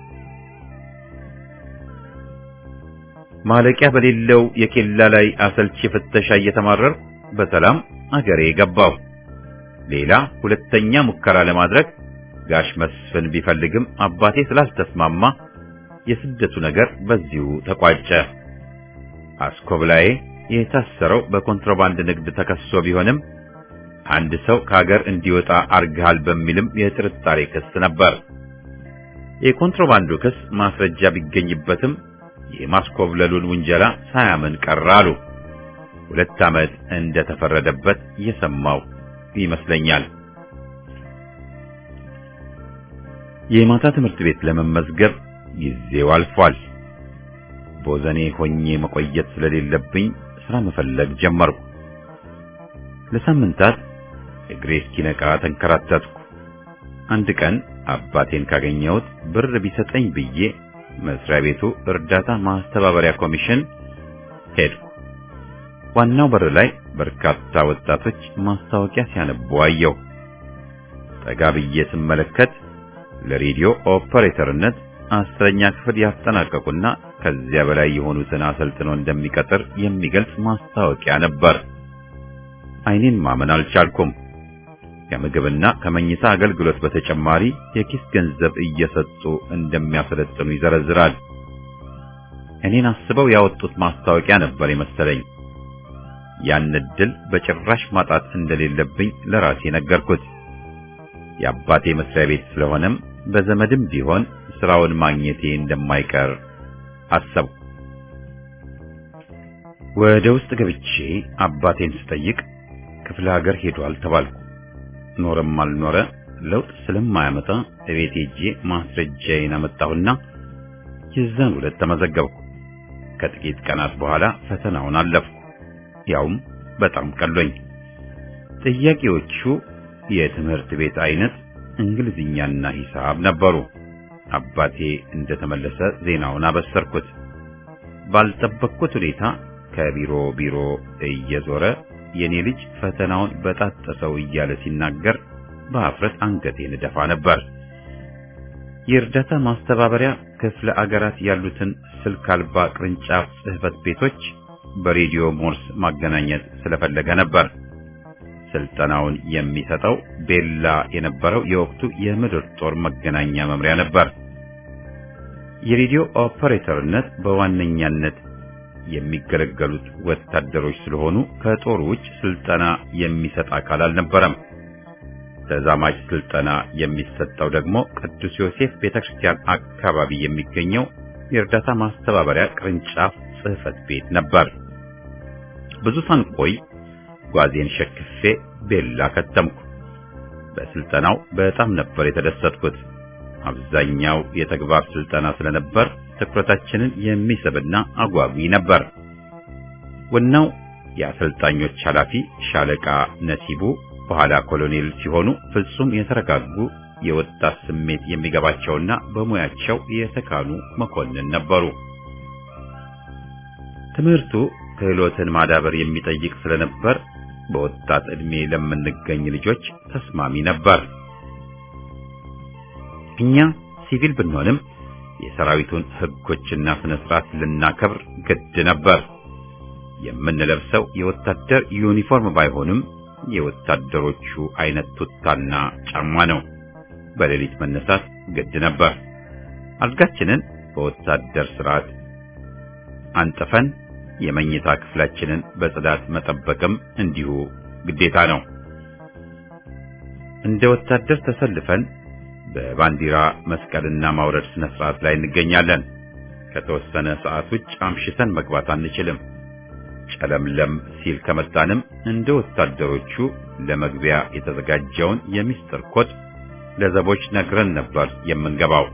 ማለቂያ በሌለው የኬላ ላይ አሰልቺ ፍተሻ እየተማረርኩ በሰላም አገሬ ገባሁ። ሌላ ሁለተኛ ሙከራ ለማድረግ ጋሽ መስፍን ቢፈልግም አባቴ ስላልተስማማ የስደቱ ነገር በዚሁ ተቋጨ። አስኮብላዬ የታሰረው በኮንትሮባንድ ንግድ ተከሶ ቢሆንም አንድ ሰው ከሀገር እንዲወጣ አርግሃል በሚልም የጥርጣሬ ክስ ነበር። የኮንትሮባንዱ ክስ ማስረጃ ቢገኝበትም የማስኮብለሉን ውንጀላ ሳያምን ቀረ አሉ። ሁለት ዓመት እንደተፈረደበት እየሰማው ይመስለኛል። የማታ ትምህርት ቤት ለመመዝገብ ጊዜው አልፏል። ቦዘኔ ሆኜ መቆየት ስለሌለብኝ ስራ መፈለግ ጀመርኩ። ለሳምንታት እግሬ እስኪነቃ ተንከራተትኩ። አንድ ቀን አባቴን ካገኘሁት ብር ቢሰጠኝ ብዬ መስሪያ ቤቱ እርዳታ ማስተባበሪያ ኮሚሽን ሄድኩ። ዋናው በር ላይ በርካታ ወጣቶች ማስታወቂያ ሲያነቡ አየሁ። ጠጋ ብዬ ስመለከት ለሬዲዮ ኦፐሬተርነት አስረኛ ክፍል ያጠናቀቁና ከዚያ በላይ የሆኑትን አሰልጥኖ እንደሚቀጥር የሚገልጽ ማስታወቂያ ነበር። ዓይኔን ማመን አልቻልኩም። ከምግብና ከመኝታ አገልግሎት በተጨማሪ የኪስ ገንዘብ እየሰጡ እንደሚያሰለጥኑ ይዘረዝራል። እኔን አስበው ያወጡት ማስታወቂያ ነበር የመሰለኝ። ያን ዕድል በጭራሽ ማጣት እንደሌለብኝ ለራሴ ነገርኩት። የአባቴ መስሪያ ቤት ስለሆነም በዘመድም ቢሆን ስራውን ማግኘቴ እንደማይቀር አሰብኩ። ወደ ውስጥ ገብቼ አባቴን ስጠይቅ ክፍለ ሀገር ሄዷል ተባልኩ። ኖረም አልኖረ ለውጥ ስለማያመጣ እቤት ሄጄ ማስረጃዬን አመጣሁና የዛን ዕለት ተመዘገብኩ። ከጥቂት ቀናት በኋላ ፈተናውን አለፍኩ። ያውም በጣም ቀሎኝ። ጥያቄዎቹ የትምህርት ቤት አይነት እንግሊዝኛና ሂሳብ ነበሩ። አባቴ እንደተመለሰ ዜናውን አበሰርኩት። ባልጠበቅኩት ሁኔታ ከቢሮ ቢሮ እየዞረ የኔ ልጅ ፈተናውን በጣጠሰው እያለ ሲናገር በአፍረት አንገቴን እደፋ ነበር። የእርዳታ ማስተባበሪያ ክፍለ አገራት ያሉትን ስልክ አልባ ቅርንጫፍ ጽሕፈት ቤቶች በሬዲዮ ሞርስ ማገናኘት ስለፈለገ ነበር። ስልጠናውን የሚሰጠው ቤላ የነበረው የወቅቱ የምድር ጦር መገናኛ መምሪያ ነበር። የሬዲዮ ኦፐሬተርነት በዋነኛነት የሚገለገሉት ወታደሮች ስለሆኑ ከጦር ውጭ ስልጠና የሚሰጥ አካል አልነበረም። ተዛማጅ ስልጠና የሚሰጠው ደግሞ ቅዱስ ዮሴፍ ቤተክርስቲያን አካባቢ የሚገኘው የእርዳታ ማስተባበሪያ ቅርንጫፍ ጽሕፈት ቤት ነበር። ብዙ ሳንቆይ ጓዜን ሸክፌ ቤላ ከተምኩ። በስልጠናው በጣም ነበር የተደሰትኩት። አብዛኛው የተግባር ስልጠና ስለነበር ትኩረታችንን የሚስብና አጓጊ ነበር። ዋናው የአሰልጣኞች ኃላፊ ሻለቃ ነሲቡ በኋላ ኮሎኔል ሲሆኑ ፍጹም የተረጋጉ የወጣት ስሜት የሚገባቸውና በሙያቸው የተካኑ መኮንን ነበሩ። ትምህርቱ ክህሎትን ማዳበር የሚጠይቅ ስለነበር በወጣት ዕድሜ ለምንገኝ ልጆች ተስማሚ ነበር። እኛ ሲቪል ብንሆንም የሰራዊቱን ሕጎችና ስነ ስርዓት ልናከብር ግድ ነበር። የምንለብሰው የወታደር ዩኒፎርም ባይሆንም የወታደሮቹ አይነት ቱታና ጫማ ነው። በሌሊት መነሳት ግድ ነበር። አልጋችንን በወታደር ስርዓት አንጥፈን የመኝታ ክፍላችንን በጽዳት መጠበቅም እንዲሁ ግዴታ ነው። እንደ ወታደር ተሰልፈን በባንዲራ መስቀልና ማውረድ ስነ ስርዓት ላይ እንገኛለን። ከተወሰነ ሰዓት ውጭ አምሽተን መግባት አንችልም። ጨለምለም ሲል ከመጣንም እንደ ወታደሮቹ ለመግቢያ የተዘጋጀውን የሚስጥር ኮድ ለዘቦች ነግረን ነበር የምንገባው።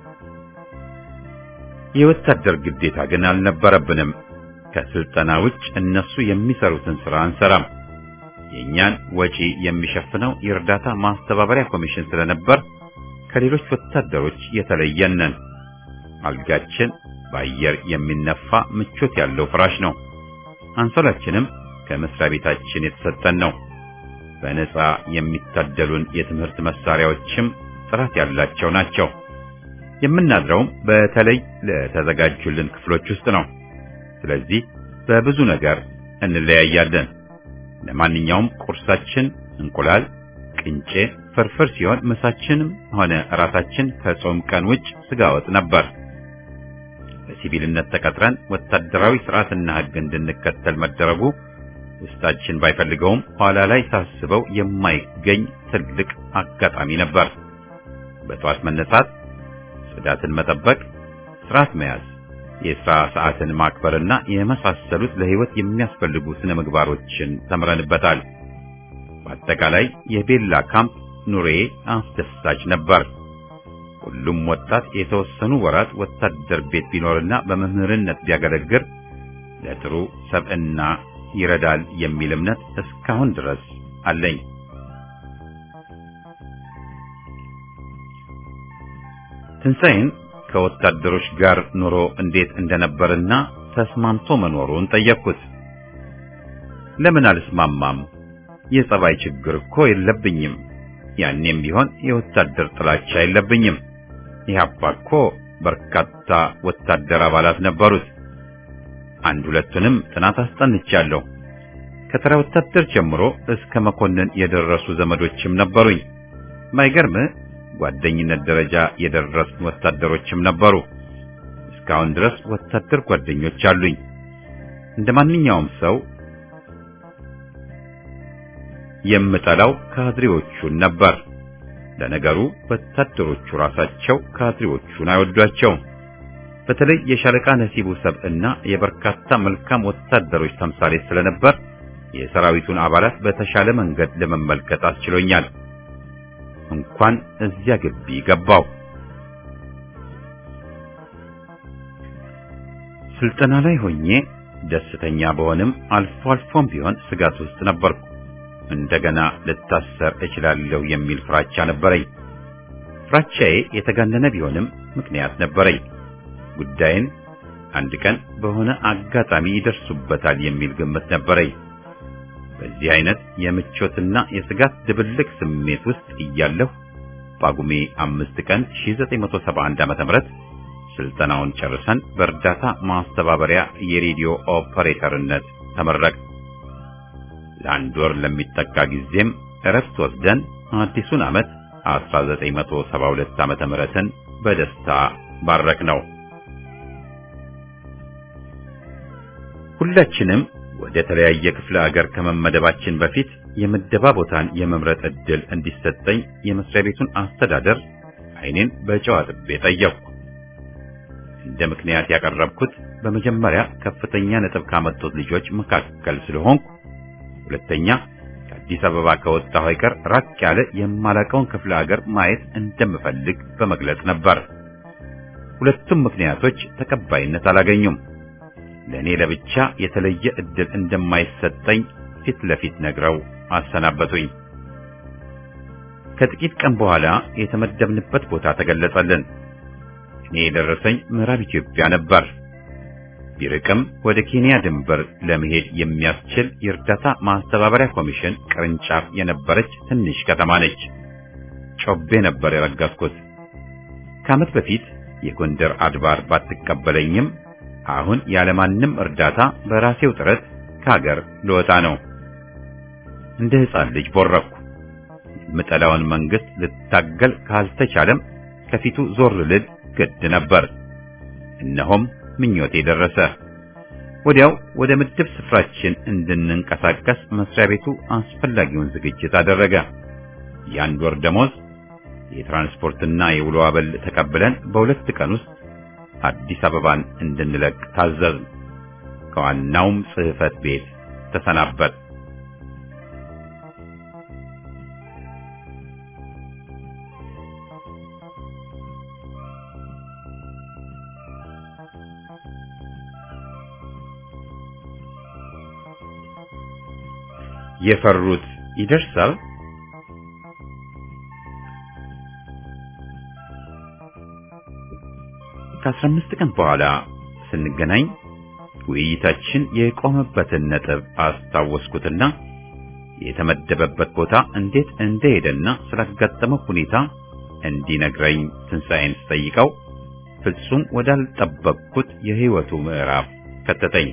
የወታደር ግዴታ ግን አልነበረብንም። ከስልጠና ውጭ እነሱ የሚሰሩትን ስራ አንሰራም። የእኛን ወጪ የሚሸፍነው የእርዳታ ማስተባበሪያ ኮሚሽን ስለነበር ከሌሎች ወታደሮች የተለየን ነን። አልጋችን በአየር የሚነፋ ምቾት ያለው ፍራሽ ነው። አንሶላችንም ከመስሪያ ቤታችን የተሰጠን ነው። በነፃ የሚታደሉን የትምህርት መሳሪያዎችም ጥራት ያላቸው ናቸው። የምናድረውም በተለይ ለተዘጋጁልን ክፍሎች ውስጥ ነው። ስለዚህ በብዙ ነገር እንለያያለን። ለማንኛውም ቁርሳችን እንቁላል፣ ቅንጬ፣ ፍርፍር ሲሆን ምሳችንም ሆነ እራታችን ከጾም ቀን ውጭ ስጋ ወጥ ነበር። በሲቪልነት ተቀጥረን ወታደራዊ ስርዓትና ሕግ እንድንከተል መደረጉ ውስጣችን ባይፈልገውም ኋላ ላይ ሳስበው የማይገኝ ትልቅ አጋጣሚ ነበር። በጠዋት መነሳት፣ ጽዳትን መጠበቅ፣ ስርዓት መያዝ፣ የሥራ ሰዓትን ማክበርና የመሳሰሉት ለሕይወት የሚያስፈልጉ ስነ ምግባሮችን ተምረንበታል። በአጠቃላይ የቤላ ካምፕ ኑሬ አስደሳች ነበር። ሁሉም ወጣት የተወሰኑ ወራት ወታደር ቤት ቢኖርና በመምህርነት ቢያገለግል ለጥሩ ሰብዕና ይረዳል የሚል እምነት እስካሁን ድረስ አለኝ። ትንሣኤን ከወታደሮች ጋር ኑሮ እንዴት እንደነበርና ተስማምቶ መኖሩን ጠየቅኩት። ለምን አልስማማም? የጸባይ ችግር እኮ የለብኝም። ያኔም ቢሆን የወታደር ጥላቻ የለብኝም። ኢህአፓ እኮ በርካታ ወታደር አባላት ነበሩት። አንድ ሁለቱንም ጥናት አስጠንቻለሁ። ከተራ ወታደር ጀምሮ እስከ መኮንን የደረሱ ዘመዶችም ነበሩኝ። ማይገርም ጓደኝነት ደረጃ የደረስን ወታደሮችም ነበሩ። እስካሁን ድረስ ወታደር ጓደኞች አሉኝ። እንደ ማንኛውም ሰው የምጠላው ካድሬዎቹን ነበር። ለነገሩ ወታደሮቹ ራሳቸው ካድሬዎቹን አይወዷቸውም። በተለይ የሻለቃ ነሲቡ ሰብዕና የበርካታ መልካም ወታደሮች ተምሳሌት ስለነበር የሰራዊቱን አባላት በተሻለ መንገድ ለመመልከት አስችሎኛል። እንኳን እዚያ ግቢ ገባው። ስልጠና ላይ ሆኜ ደስተኛ በሆንም አልፎ አልፎም ቢሆን ስጋት ውስጥ ነበርኩ። እንደገና ልታሰር እችላለሁ የሚል ፍራቻ ነበረኝ። ፍራቻዬ የተጋነነ ቢሆንም ምክንያት ነበረኝ። ጉዳይን አንድ ቀን በሆነ አጋጣሚ ይደርሱበታል የሚል ግምት ነበረኝ። በዚህ አይነት የምቾትና የስጋት ድብልቅ ስሜት ውስጥ እያለሁ ጳጉሜ አምስት ቀን 1971 ዓ.ም ስልጠናውን ጨርሰን በእርዳታ ማስተባበሪያ የሬዲዮ ኦፐሬተርነት ተመረቅ። ለአንድ ወር ለሚጠጋ ጊዜም እረፍት ወስደን አዲሱን ዓመት 1972 ዓመተ ምህረትን በደስታ ባረክ ነው። ሁላችንም ወደ ተለያየ ክፍለ ሀገር ከመመደባችን በፊት የምደባ ቦታን የመምረጥ ዕድል እንዲሰጠኝ የመስሪያ ቤቱን አስተዳደር ዓይኔን በጨው አጥቤ ጠየቅኩ። እንደ ምክንያት ያቀረብኩት በመጀመሪያ ከፍተኛ ነጥብ ካመጡት ልጆች መካከል ስለሆንኩ፣ ሁለተኛ ከአዲስ አበባ ከወጣሁ አይቀር ራቅ ያለ የማላቀውን ክፍለ ሀገር ማየት እንደምፈልግ በመግለጽ ነበር። ሁለቱም ምክንያቶች ተቀባይነት አላገኙም። ለእኔ ለብቻ የተለየ ዕድል እንደማይሰጠኝ ፊት ለፊት ነግረው አሰናበቱኝ። ከጥቂት ቀን በኋላ የተመደብንበት ቦታ ተገለጸልን። እኔ የደረሰኝ ምዕራብ ኢትዮጵያ ነበር። ቢርቅም ወደ ኬንያ ድንበር ለመሄድ የሚያስችል የእርዳታ ማስተባበሪያ ኮሚሽን ቅርንጫፍ የነበረች ትንሽ ከተማ ነች። ጮቤ ነበር የረገጥኩት። ከዓመት በፊት የጎንደር አድባር ባትቀበለኝም አሁን ያለማንም እርዳታ በራሴው ጥረት ከሀገር ልወጣ ነው። እንደ ሕፃን ልጅ ቦረኩ። የምጠላውን መንግስት ልታገል ካልተቻለም ከፊቱ ዞር ልል ግድ ነበር። እነሆም ምኞቴ ደረሰ። ወዲያው ወደ ምድብ ስፍራችን እንድንንቀሳቀስ መስሪያ ቤቱ አስፈላጊውን ዝግጅት አደረገ። የአንድ ወር ደሞዝ፣ የትራንስፖርትና የውሎ አበል ተቀብለን በሁለት ቀን ውስጥ አዲስ አበባን እንድንለቅ ታዘዝ። ከዋናውም ጽሕፈት ቤት ተሰናበት። የፈሩት ይደርሳል። ከአስራ አምስት ቀን በኋላ ስንገናኝ ውይይታችን የቆመበትን ነጥብ አስታወስኩትና የተመደበበት ቦታ እንዴት እንደሄደና ስላጋጠመው ሁኔታ እንዲነግረኝ ትንሣኤን ስጠይቀው ፍጹም ወዳልጠበቅኩት የሕይወቱ ምዕራፍ ከተተኝ።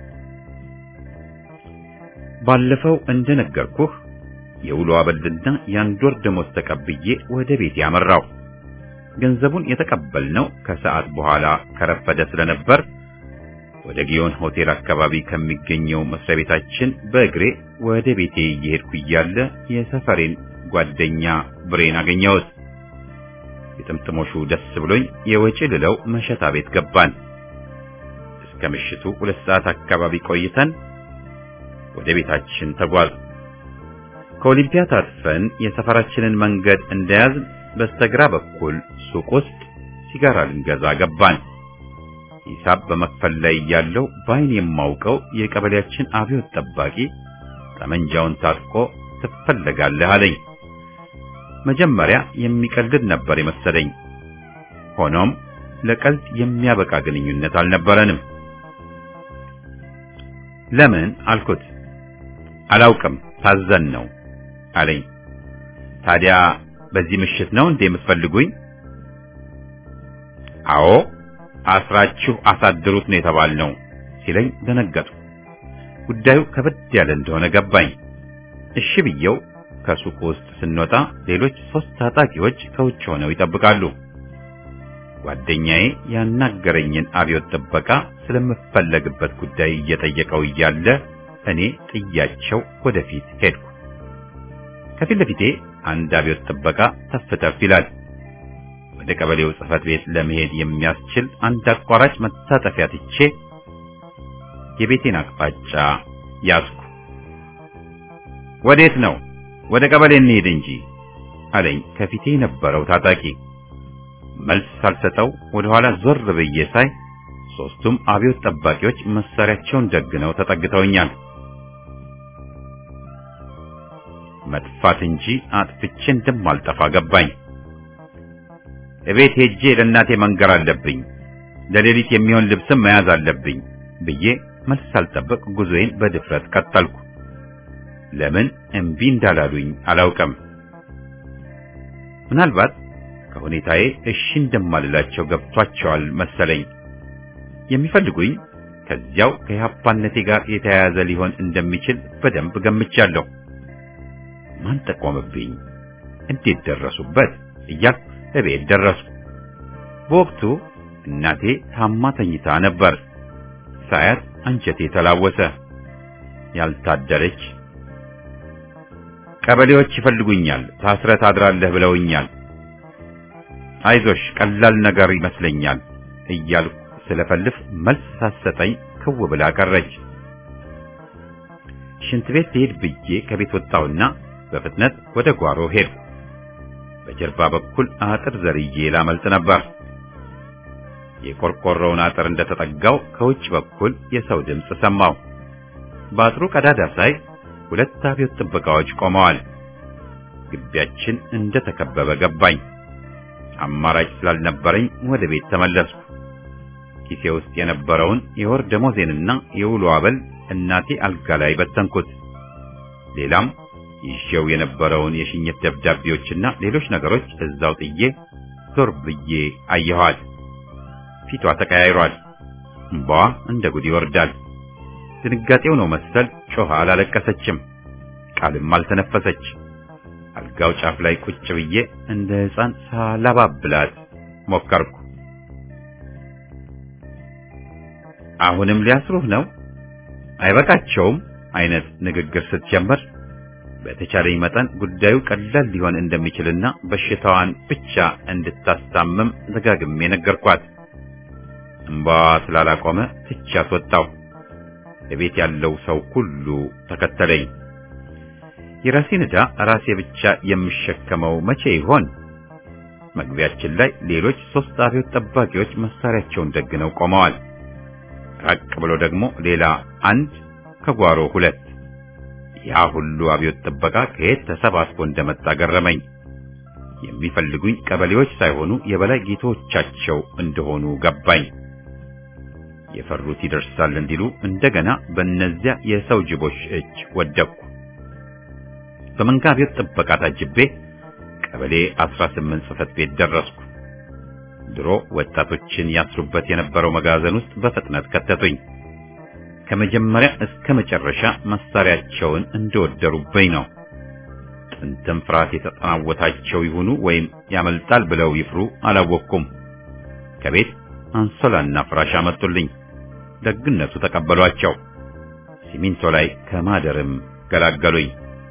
ባለፈው እንደነገርኩህ የውሎ አበልና የአንድ ወር ደሞዝ ተቀብዬ ወደ ቤት ያመራው። ገንዘቡን የተቀበልነው ከሰዓት በኋላ ከረፈደ ስለነበር ወደ ጊዮን ሆቴል አካባቢ ከሚገኘው መስሪያ ቤታችን በእግሬ ወደ ቤቴ እየሄድኩ እያለ የሰፈሬን ጓደኛ ብሬን አገኘሁት። የጥምጥሞሹ ደስ ብሎኝ የወጪ ልለው መሸታ ቤት ገባን። እስከ ምሽቱ ሁለት ሰዓት አካባቢ ቆይተን ወደ ቤታችን ተጓዝ። ከኦሊምፒያ ታጥፈን የሰፈራችንን መንገድ እንደያዝን በስተግራ በኩል ሱቅ ውስጥ ሲጋራ ልንገዛ ገባን። ሂሳብ በመክፈል ላይ ያለው በዓይን የማውቀው የቀበሌያችን አብዮት ጠባቂ ጠመንጃውን ታጥቆ ትፈለጋለህ አለኝ። መጀመሪያ የሚቀልድ ነበር የመሰለኝ። ሆኖም ለቀልድ የሚያበቃ ግንኙነት አልነበረንም። ለምን አልኩት። አላውቅም ታዘን ነው አለኝ። ታዲያ በዚህ ምሽት ነው እንዴ የምትፈልጉኝ? አዎ አስራችሁ አሳድሩት ነው የተባልነው ሲለኝ ደነገጡ። ጉዳዩ ከበድ ያለ እንደሆነ ገባኝ። እሺ ብየው ከሱቁ ውስጥ ስንወጣ ሌሎች ሶስት ታጣቂዎች ከውጭ ሆነው ይጠብቃሉ። ጓደኛዬ ያናገረኝን አብዮት ጥበቃ ስለምፈለግበት ጉዳይ እየጠየቀው እያለ እኔ ጥያቸው ወደፊት ሄድኩ። ከፊት ለፊቴ አንድ አብዮት ጥበቃ ተፍ ተፍ ይላል። ወደ ቀበሌው ጽሕፈት ቤት ለመሄድ የሚያስችል አንድ አቋራጭ መታጠፊያ ትቼ የቤቴን አቅጣጫ ያዝኩ። ወዴት ነው? ወደ ቀበሌ እንሄድ እንጂ አለኝ ከፊቴ የነበረው ታጣቂ። መልስ ሳልሰጠው ወደ ኋላ ዞር ብዬ ሳይ ሶስቱም አብዮት ጠባቂዎች መሳሪያቸውን ደግነው ተጠግተውኛል። መጥፋት እንጂ አጥፍቼ እንደማልጠፋ ገባኝ። እቤት ሄጄ ለእናቴ መንገር አለብኝ፣ ለሌሊት የሚሆን ልብስም መያዝ አለብኝ ብዬ መልስ ሳልጠብቅ ጉዞዬን በድፍረት ቀጠልኩ። ለምን እምቢ እንዳላሉኝ አላውቅም። ምናልባት ከሁኔታዬ እሺ እንደማልላቸው ገብቷቸዋል መሰለኝ። የሚፈልጉኝ ከዚያው ከኢህአፓነቴ ጋር የተያያዘ ሊሆን እንደሚችል በደንብ ገምቻለሁ። ማን ጠቆምብኝ? እንዴት ደረሱበት? እያልኩ እቤት ደረስኩ። በወቅቱ እናቴ ታማ ተኝታ ነበር። ሳያት አንጀቴ ተላወሰ። ያልታደረች ቀበሌዎች ይፈልጉኛል፣ ታስረህ ታድራለህ ብለውኛል። አይዞሽ ቀላል ነገር ይመስለኛል እያልኩ ስለፈልፍ መልስ ሳሰጠኝ ክው ብላ ቀረች። ሽንት ቤት ልሄድ ብዬ ከቤት ወጣሁና በፍጥነት ወደ ጓሮ ሄድኩ። በጀርባ በኩል አጥር ዘርዬ ላመልጥ ነበር። የቆርቆሮውን አጥር እንደተጠጋው ከውጭ በኩል የሰው ድምፅ ሰማሁ። በአጥሩ ቀዳዳ ሳይ ሁለት አብዮት ጥበቃዎች ቆመዋል። ግቢያችን እንደተከበበ ገባኝ። አማራጭ ስላልነበረኝ ወደ ቤት ተመለስኩ። ኪሴ ውስጥ የነበረውን የወር ደሞዜንና የውሎ አበል እናቴ አልጋ ላይ በተንኩት። ሌላም ይዤው የነበረውን የሽኝት ደብዳቤዎችና ሌሎች ነገሮች እዛው ጥዬ ዞር ብዬ አየኋት። ፊቷ ተቀያይሯል። እንባዋ እንደ ጉድ ይወርዳል። ድንጋጤው ነው መሰል ጮኻ አላለቀሰችም፣ ቃልም አልተነፈሰች። አልጋው ጫፍ ላይ ቁጭ ብዬ እንደ ሕፃን ሳላባብላት ሞከርኩ። አሁንም ሊያስሩህ ነው አይበቃቸውም አይነት ንግግር ስትጀምር በተቻለኝ መጠን ጉዳዩ ቀላል ሊሆን እንደሚችልና በሽታዋን ብቻ እንድታስታምም ደጋግሜ ነገርኳት። እምባዋ ስላላቆመ ትቻት ወጣሁ። እቤት ያለው ሰው ሁሉ ተከተለኝ። የራሴን ዕዳ ራሴ ብቻ የምሸከመው መቼ ይሆን? መግቢያችን ላይ ሌሎች ሶስት አብዮት ጠባቂዎች መሳሪያቸውን ደግነው ቆመዋል። ራቅ ብሎ ደግሞ ሌላ አንድ፣ ከጓሮ ሁለት። ያ ሁሉ አብዮት ጥበቃ ከየት ተሰባስቦ እንደመጣ ገረመኝ። የሚፈልጉኝ ቀበሌዎች ሳይሆኑ የበላይ ጌቶቻቸው እንደሆኑ ገባኝ። የፈሩት ይደርሳል እንዲሉ እንደገና በእነዚያ የሰው ጅቦች እጅ ወደቅኩ። በመንጋ አብዮት ጥበቃ ታጅቤ ቀበሌ 18 ጽሕፈት ቤት ደረስኩ። ድሮ ወጣቶችን ያስሩበት የነበረው መጋዘን ውስጥ በፍጥነት ከተቱኝ። ከመጀመሪያ እስከ መጨረሻ መሳሪያቸውን እንደወደሩብኝ ነው። ጥንትም ፍርሃት የተጠናወታቸው ይሁኑ ወይም ያመልጣል ብለው ይፍሩ አላወቅኩም። ከቤት አንሶላና ፍራሽ አመጡልኝ። ደግነቱ ተቀበሏቸው። ሲሚንቶ ላይ ከማደርም ገላገሉኝ።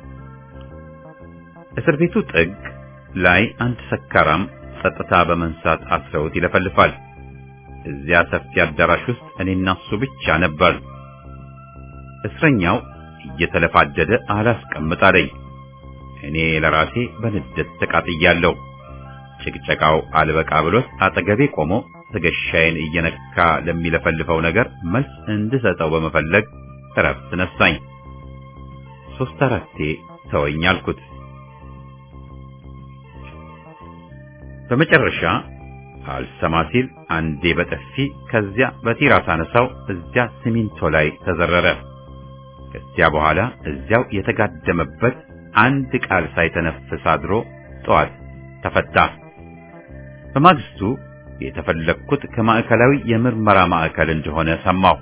እስር ቤቱ ጥግ ላይ አንድ ሰካራም ጸጥታ በመንሳት አስረውት ይለፈልፋል። እዚያ ሰፊ አዳራሽ ውስጥ እኔና እሱ ብቻ ነበር። እስረኛው እየተለፋደደ አላስቀምጥ አለኝ። እኔ ለራሴ በንዴት ተቃጥያለሁ። ጭቅጨቃው አልበቃ ብሎት አጠገቤ ቆሞ ትከሻዬን እየነካ ለሚለፈልፈው ነገር መልስ እንድሰጠው በመፈለግ እረፍት ነሳኝ። ሶስት አራቴ ተወኝ አልኩት። በመጨረሻ አልሰማ ሲል አንዴ በጥፊ ከዚያ በቲራስ አነሳው እዚያ ሲሚንቶ ላይ ተዘረረ። ከዚያ በኋላ እዚያው የተጋደመበት አንድ ቃል ሳይተነፍስ አድሮ ጠዋት ተፈታ። በማግስቱ የተፈለግኩት ከማዕከላዊ የምርመራ ማዕከል እንደሆነ ሰማሁ።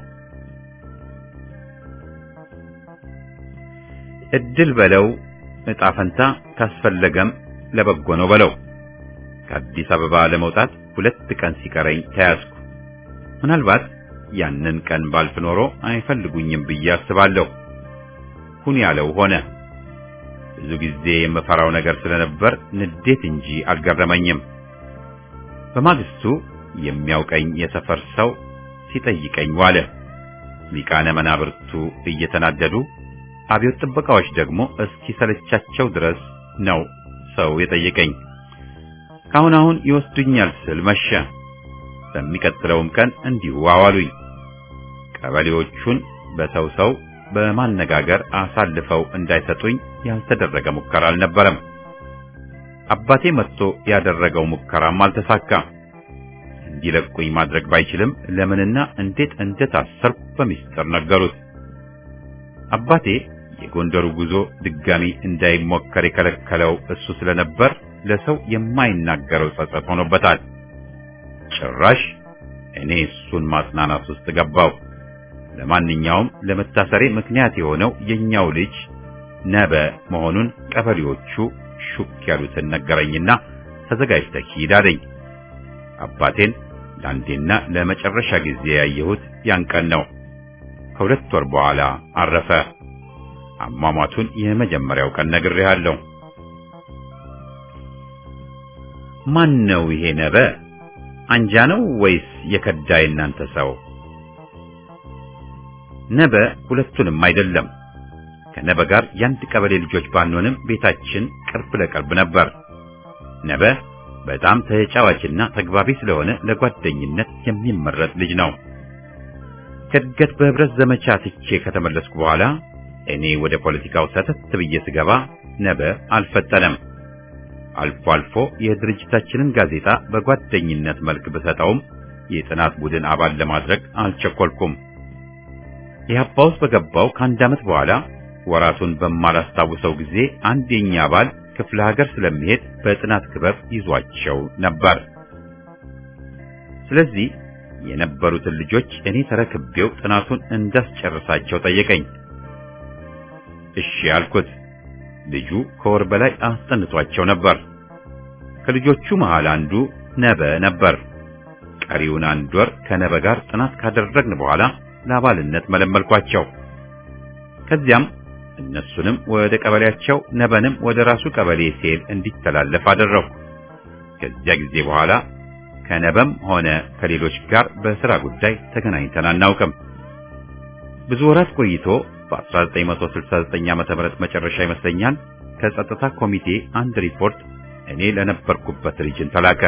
እድል በለው ዕጣ ፈንታ ካስፈለገም ለበጎ ነው በለው። ከአዲስ አበባ ለመውጣት ሁለት ቀን ሲቀረኝ ተያዝኩ። ምናልባት ያንን ቀን ባልፍ ኖሮ አይፈልጉኝም ብዬ አስባለሁ። ሁን ያለው ሆነ። ብዙ ጊዜ የምፈራው ነገር ስለነበር ንዴት እንጂ አልገረመኝም። በማግስቱ የሚያውቀኝ የሰፈር ሰው ሲጠይቀኝ ዋለ። ሊቃነ መናብርቱ እየተናደዱ አብዮት ጥበቃዎች ደግሞ እስኪ ሰለቻቸው ድረስ ነው ሰው የጠየቀኝ። ካሁን አሁን ይወስዱኛል ስል መሸ። በሚቀጥለውም ቀን እንዲሁ አዋሉኝ። ቀበሌዎቹን በሰው ሰው በማነጋገር አሳልፈው እንዳይሰጡኝ ያልተደረገ ሙከራ አልነበረም። አባቴ መጥቶ ያደረገው ሙከራም አልተሳካም። እንዲለቁኝ ማድረግ ባይችልም ለምንና እንዴት እንደታሰርኩ በሚስጥር ነገሩት። አባቴ የጎንደሩ ጉዞ ድጋሚ እንዳይሞከር የከለከለው እሱ ስለነበር ለሰው የማይናገረው ጸጸት ሆኖበታል። ጭራሽ እኔ እሱን ማጽናናት ውስጥ ገባው። ለማንኛውም ለመታሰሬ ምክንያት የሆነው የኛው ልጅ ነበ መሆኑን ቀበሌዎቹ ሹክ ያሉትን ነገረኝና ተዘጋጅተህ ሂድ አለኝ። አባቴን ለአንዴና ለመጨረሻ ጊዜ ያየሁት ያን ቀን ነው። ከሁለት ወር በኋላ አረፈ። አሟሟቱን የመጀመሪያው ቀን ነግሬሃለሁ። ማን ነው ይሄ ነበ? አንጃ ነው ወይስ የከዳ የእናንተ ሰው? ነበ ሁለቱንም አይደለም። ከነበ ጋር የአንድ ቀበሌ ልጆች ባንሆንም ቤታችን ቅርብ ለቅርብ ነበር። ነበ በጣም ተጫዋችና ተግባቢ ስለሆነ ለጓደኝነት የሚመረጥ ልጅ ነው። ከእድገት በህብረት ዘመቻ ትቼ ከተመለስኩ በኋላ እኔ ወደ ፖለቲካው ሰተት ብዬ ስገባ ነበ አልፈጠነም። አልፎ አልፎ የድርጅታችንን ጋዜጣ በጓደኝነት መልክ ብሰጠውም የጥናት ቡድን አባል ለማድረግ አልቸኮልኩም። ኢህአፓ ውስጥ በገባው ከአንድ ዓመት በኋላ ወራቱን በማላስታውሰው ጊዜ አንድ የኛ አባል ክፍለ ሀገር ስለሚሄድ በጥናት ክበብ ይዟቸው ነበር። ስለዚህ የነበሩትን ልጆች እኔ ተረክቤው ጥናቱን እንዳስጨርሳቸው ጠየቀኝ። እሺ አልኩት። ልጁ ከወር በላይ አስጠንቷቸው ነበር። ከልጆቹ መሃል አንዱ ነበ ነበር። ቀሪውን አንድ ወር ከነበ ጋር ጥናት ካደረግን በኋላ ለአባልነት መለመልኳቸው። ከዚያም እነሱንም ወደ ቀበሌያቸው ነበንም ወደ ራሱ ቀበሌ ሴል እንዲተላለፍ አደረኩ። ከዚያ ጊዜ በኋላ ከነበም ሆነ ከሌሎች ጋር በሥራ ጉዳይ ተገናኝተን አናውቅም። ብዙ ወራት ቆይቶ በ1969 ዓመተ ምህረት መጨረሻ ይመስለኛል ከጸጥታ ኮሚቴ አንድ ሪፖርት እኔ ለነበርኩበት ሪጅን ተላከ።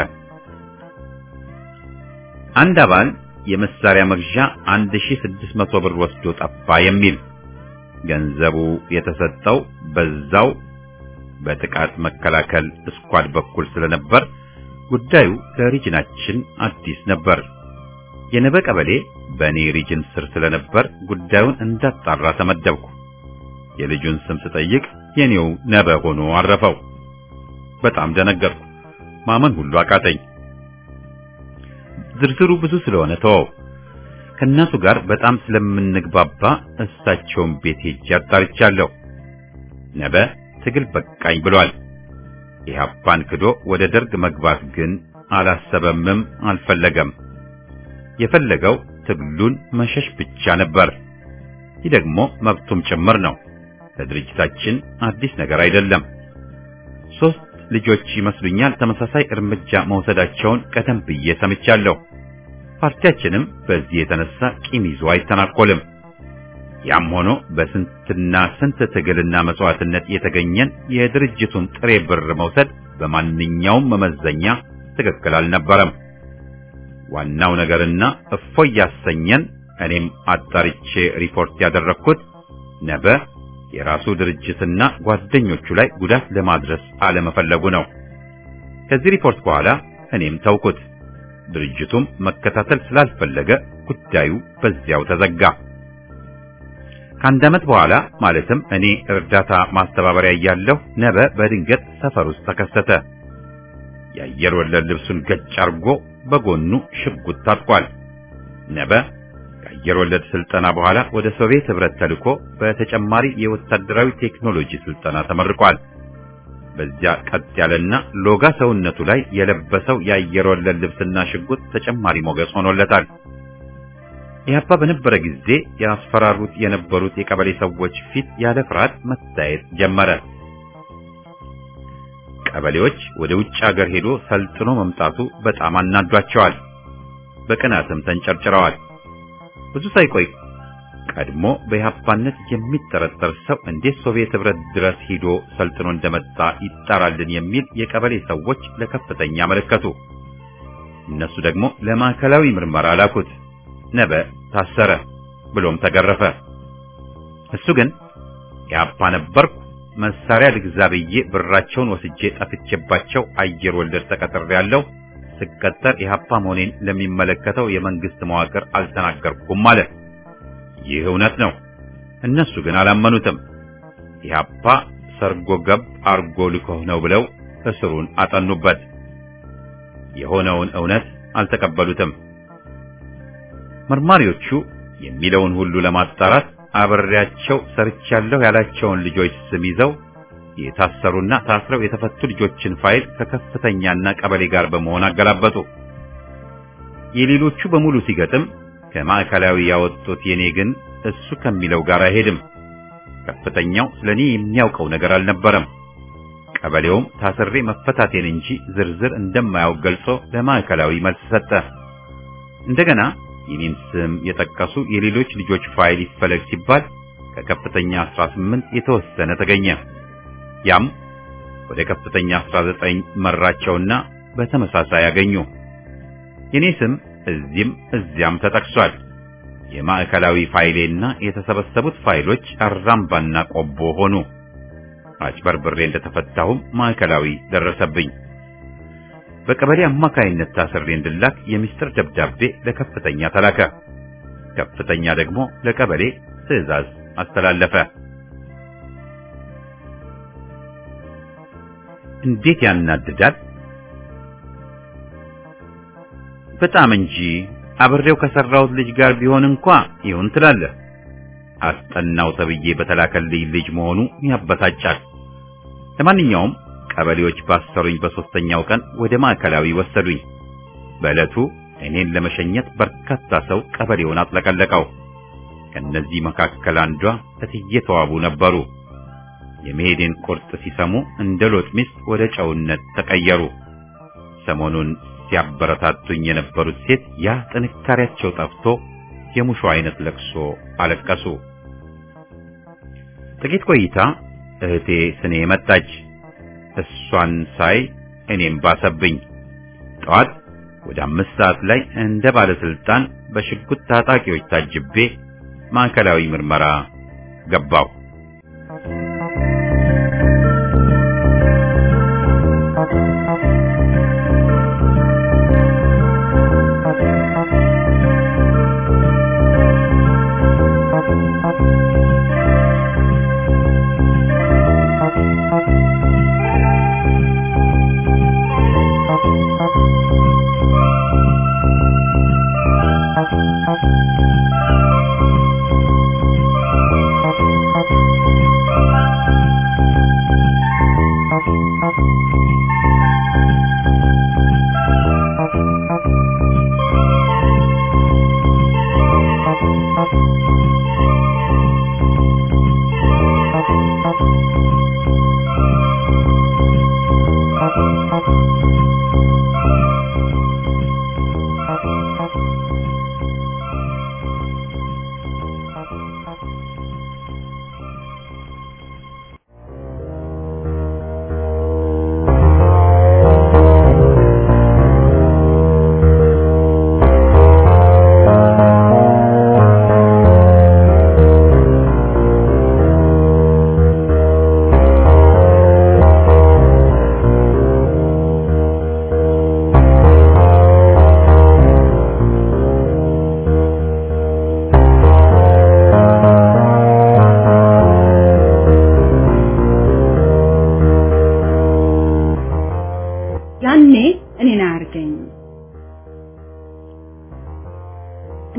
አንድ አባል የመሳሪያ መግዣ 1600 ብር ወስዶ ጠፋ የሚል ገንዘቡ የተሰጠው በዛው በጥቃት መከላከል ስኳድ በኩል ስለነበር ጉዳዩ ለሪጅናችን አዲስ ነበር። የነበ ቀበሌ በእኔ ሪጅን ስር ስለነበር ጉዳዩን እንዳጣራ ተመደብኩ። የልጁን ስም ስጠይቅ የኔው ነበ ሆኖ አረፈው። በጣም ደነገጥኩ። ማመን ሁሉ አቃተኝ። ዝርዝሩ ብዙ ስለሆነ ተወው። ከእናቱ ጋር በጣም ስለምንግባባ እሳቸውን ቤት ሄጄ አጣርቻለሁ። ነበ ትግል በቃኝ ብሏል። ኢህአፓን ክዶ ወደ ደርግ መግባት ግን አላሰበምም፣ አልፈለገም። የፈለገው ትግሉን መሸሽ ብቻ ነበር። ይህ ደግሞ መብቱም ጭምር ነው። ለድርጅታችን አዲስ ነገር አይደለም። ሶስት ልጆች ይመስሉኛል ተመሳሳይ እርምጃ መውሰዳቸውን ቀደም ብዬ ሰምቻለሁ። ፓርቲያችንም በዚህ የተነሳ ቂም ይዞ አይተናኮልም። ያም ሆኖ በስንትና ስንት ትግልና መስዋዕትነት የተገኘን የድርጅቱን ጥሬ ብር መውሰድ በማንኛውም መመዘኛ ትክክል አልነበረም። ዋናው ነገርና እፎይ ያሰኘን እኔም አጣርቼ ሪፖርት ያደረግኩት ነበ የራሱ ድርጅትና ጓደኞቹ ላይ ጉዳት ለማድረስ አለመፈለጉ ነው። ከዚህ ሪፖርት በኋላ እኔም ተውኩት። ድርጅቱም መከታተል ስላልፈለገ ጉዳዩ በዚያው ተዘጋ። ከአንድ ዓመት በኋላ ማለትም እኔ እርዳታ ማስተባበሪያ እያለሁ ነበ በድንገት ሰፈር ውስጥ ተከሰተ። የአየር ወለድ ልብሱን ገጭ አርጎ በጎኑ ሽጉጥ ታጥቋል። ነበ ከአየር ወለድ ስልጠና በኋላ ወደ ሶቪየት ህብረት ተልኮ በተጨማሪ የወታደራዊ ቴክኖሎጂ ስልጠና ተመርቋል። በዚያ ቀጥ ያለና ሎጋ ሰውነቱ ላይ የለበሰው የአየር ወለድ ልብስና ሽጉጥ ተጨማሪ ሞገስ ሆኖለታል። ኢህአፓ በነበረ ጊዜ ያስፈራሩት የነበሩት የቀበሌ ሰዎች ፊት ያለ ፍርሃት መታየት ጀመረ። ቀበሌዎች ወደ ውጭ ሀገር ሄዶ ሰልጥኖ መምጣቱ በጣም አናዷቸዋል። በቅናትም ተንጨርጭረዋል። ብዙ ሳይቆይ ቀድሞ በኢህአፓነት የሚጠረጠር ሰው እንዴት ሶቪየት ህብረት ድረስ ሂዶ ሰልጥኖ እንደመጣ ይጣራልን የሚል የቀበሌ ሰዎች ለከፍተኛ አመለከቱ። እነሱ ደግሞ ለማዕከላዊ ምርመራ ላኩት። ነበ ታሰረ፣ ብሎም ተገረፈ። እሱ ግን ኢህአፓ ነበርኩ መሳሪያ ልግዛ ብዬ ብራቸውን ወስጄ ጠፍቼባቸው አየር ወለድ ተቀጥሬያለሁ። ስቀጠር ኢህአፓ መሆኔን ለሚመለከተው የመንግስት መዋቅር አልተናገርኩም አለ። ይህ እውነት ነው። እነሱ ግን አላመኑትም። ኢህአፓ ሰርጎ ገብ አርጎ ልኮህ ነው ብለው እስሩን አጠኑበት። የሆነውን እውነት አልተቀበሉትም። መርማሪዎቹ የሚለውን ሁሉ ለማጣራት አብሬያቸው ሰርቻለሁ ያላቸውን ልጆች ስም ይዘው የታሰሩና ታስረው የተፈቱ ልጆችን ፋይል ከከፍተኛና ቀበሌ ጋር በመሆን አገላበጡ። የሌሎቹ በሙሉ ሲገጥም ከማዕከላዊ ያወጡት የኔ ግን እሱ ከሚለው ጋር አይሄድም። ከፍተኛው ስለኔ የሚያውቀው ነገር አልነበረም። ቀበሌውም ታስሬ መፈታቴን እንጂ ዝርዝር እንደማያውቅ ገልጾ ለማዕከላዊ መልስ ሰጠ። እንደገና የኔን ስም የጠቀሱ የሌሎች ልጆች ፋይል ይፈለግ ሲባል ከከፍተኛ 18 የተወሰነ ተገኘ። ያም ወደ ከፍተኛ 19 መራቸውና በተመሳሳይ ያገኙ። የኔ ስም እዚህም እዚያም ተጠቅሷል። የማዕከላዊ ፋይሌና የተሰበሰቡት ፋይሎች አራምባና ቆቦ ሆኑ። አጭበርብሬ እንደተፈታሁም ማዕከላዊ ደረሰብኝ። በቀበሌ አማካይነት ታስሬ እንድላክ የሚስጥር ደብዳቤ ለከፍተኛ ተላከ። ከፍተኛ ደግሞ ለቀበሌ ትዕዛዝ አስተላለፈ። እንዴት ያናድዳል! በጣም እንጂ አብሬው ከሰራሁት ልጅ ጋር ቢሆን እንኳ ይሁን ትላለህ። አስጠናው ተብዬ በተላከልኝ ልጅ መሆኑ ያበሳጫል። ለማንኛውም ቀበሌዎች ባሰሩኝ በሶስተኛው ቀን ወደ ማዕከላዊ ወሰዱኝ። በዕለቱ እኔን ለመሸኘት በርካታ ሰው ቀበሌውን አጥለቀለቀው። ከነዚህ መካከል አንዷ እትዬ ተዋቡ ነበሩ። የመሄዴን ቁርጥ ሲሰሙ እንደ ሎጥ ሚስት ወደ ጨውነት ተቀየሩ። ሰሞኑን ሲያበረታቱኝ የነበሩት ሴት ያ ጥንካሬያቸው ጠፍቶ የሙሾ አይነት ለቅሶ አለቀሱ። ጥቂት ቆይታ እህቴ ስኔ መጣች። እሷን ሳይ እኔም ባሰብኝ። ጠዋት ወደ አምስት ሰዓት ላይ እንደ ባለስልጣን በሽጉጥ ታጣቂዎች ታጅቤ ማዕከላዊ ምርመራ ገባሁ።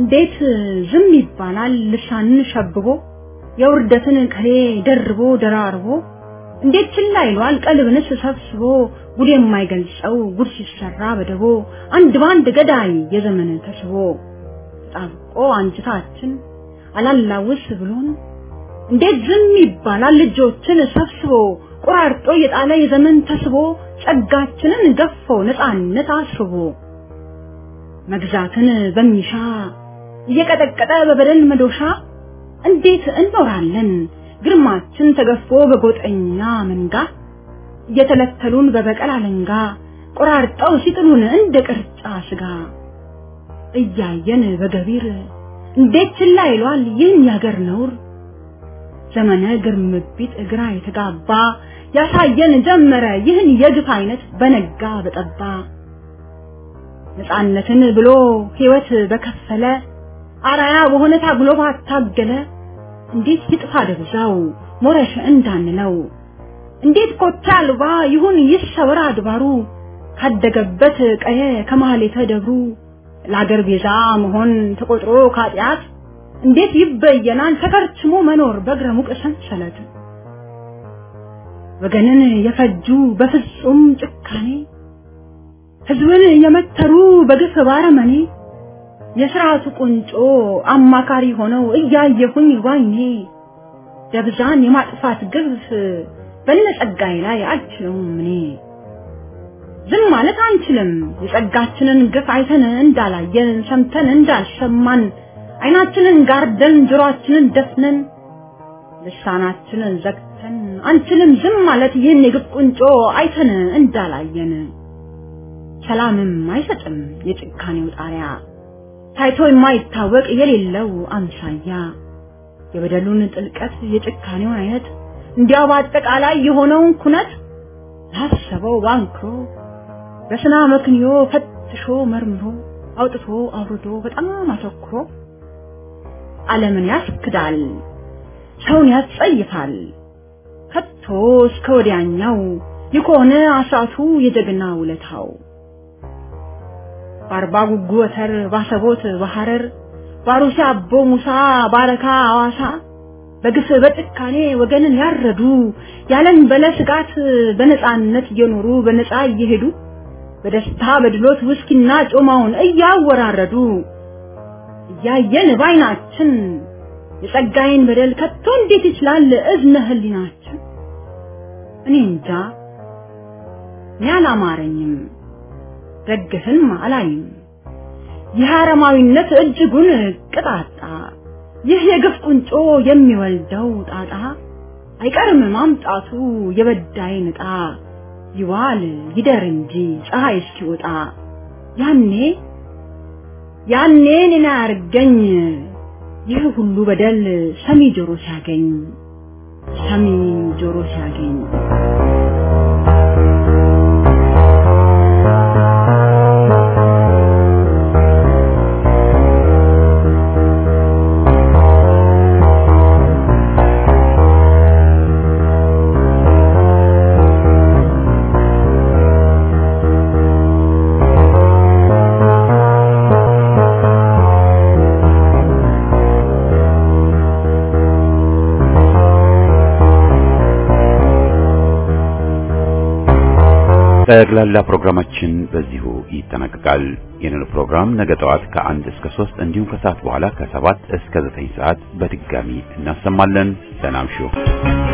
እንዴት ዝም ይባላል ልሳንን ሸብቦ የውርደትን ቅኔ ደርቦ ደራርቦ እንዴት ችላ ይሏል ቀልብንስ ሰብስቦ ጉድ የማይገልጸው ጉድ ሲሰራ በደቦ አንድ ባንድ ገዳይ የዘመን ተስቦ ተጣብቆ አንጅታችን አላላውስ ብሎን እንዴት ዝም ይባላል ልጆችን ሰብስቦ ቆራርጦ የጣለ የዘመን ተስቦ ጸጋችንን ገፎ ነፃነት አስርቦ መግዛትን በሚሻ እየቀጠቀጠ በበደል መዶሻ እንዴት እንኖራለን ግርማችን ተገፎ በጎጠኛ መንጋ እየተለተሉን በበቀል አለንጋ ቆራርጠው ሲጥሉን እንደ ቅርጫ ስጋ እያየን በገቢር እንዴት ችላ ይሏል ይህን ያገር ነውር ዘመነ ግርምቢት እግራ የተጋባ ያሳየን ጀመረ ይህን የግፍ አይነት በነጋ በጠባ ነፃነትን ብሎ ህይወት በከፈለ አራያ በሆነ ታግሎ ባታገለ እንዴት ይጥፋ ደብዛው ሞረሽ እንዳንለው እንዴት ኮታ አልባ ይሁን ይሰወር አድባሩ ካደገበት ቀየ ከማህሌተ ደብሩ ለአገር ቤዛ መሆን ተቆጥሮ ካጢአት እንዴት ይበየናል ተከርችሞ መኖር በእግረ ሙቅ ሰንሰለት ወገንን የፈጁ በፍጹም ጭካኔ ህዝብን የመተሩ በግፍ ባረመኔ የስርዓቱ ቁንጮ አማካሪ ሆነው እያየሁኝ ዋይኔ ደብዛን የማጥፋት ግፍ በነጸጋይ ላይ አልችለውም እኔ ዝም ማለት አንችልም የጸጋችንን ግፍ አይተን እንዳላየን ሰምተን እንዳልሰማን አይናችንን ጋርደን ጆሮአችንን ደፍነን ልሳናችንን ዘግተን አንችልም ዝም ማለት ይህን የግፍ ቁንጮ አይተን እንዳላየን ሰላምም አይሰጥም የጭካኔው ጣሪያ ታይቶ የማይታወቅ የሌለው አምሳያ የበደሉን ጥልቀት የጭካኔውን አይነት እንዲያው በአጠቃላይ የሆነውን ኩነት ላሰበው ባንክሮ በስና መክንዮ ፈትሾ መርምሮ አውጥቶ አውርዶ በጣም አተኩሮ ዓለምን ያስክዳል፣ ሰውን ያስጸይፋል። ከቶ እስከ ወዲያኛው የከሆነ አሳቱ የጀግና ውለታው በአርባ ጉጉ ወተር ባሰቦት በሐረር ባሩሲ አቦ ሙሳ ባረካ አዋሳ በግፍ በጭካኔ ወገንን ያረዱ ያለን በለ ስጋት በነፃነት እየኖሩ በነፃ እየሄዱ በደስታ በድሎት ውስኪና ጮማውን እያወራረዱ እያየን ባይናችን የጸጋዬን በደል ከቶ እንዴት ይችላል እዝነ ህሊናችን? እኔ እንጃ እኔ አላማረኝም፣ ደግፍም አላይም። ይህ አረማዊነት እጅጉን ቅጣጣ፣ ይህ የግፍ ቁንጮ የሚወልደው ጣጣ አይቀርም ማምጣቱ የበዳይን ዕጣ ይዋል ይደር እንጂ ፀሐይ እስኪወጣ ያኔ ያኔ እኔን አያርገኝ ይህ ሁሉ በደል ሰሚ ጆሮ ሲያገኝ ሰሚ ጆሮ ሲያገኝ ጠቅላላ ፕሮግራማችን በዚሁ ይጠናቀቃል። ይህንን ፕሮግራም ነገ ጠዋት ከአንድ እስከ ሶስት እንዲሁም ከሰዓት በኋላ ከሰባት እስከ ዘጠኝ ሰዓት በድጋሚ እናሰማለን። ሰላም ሹ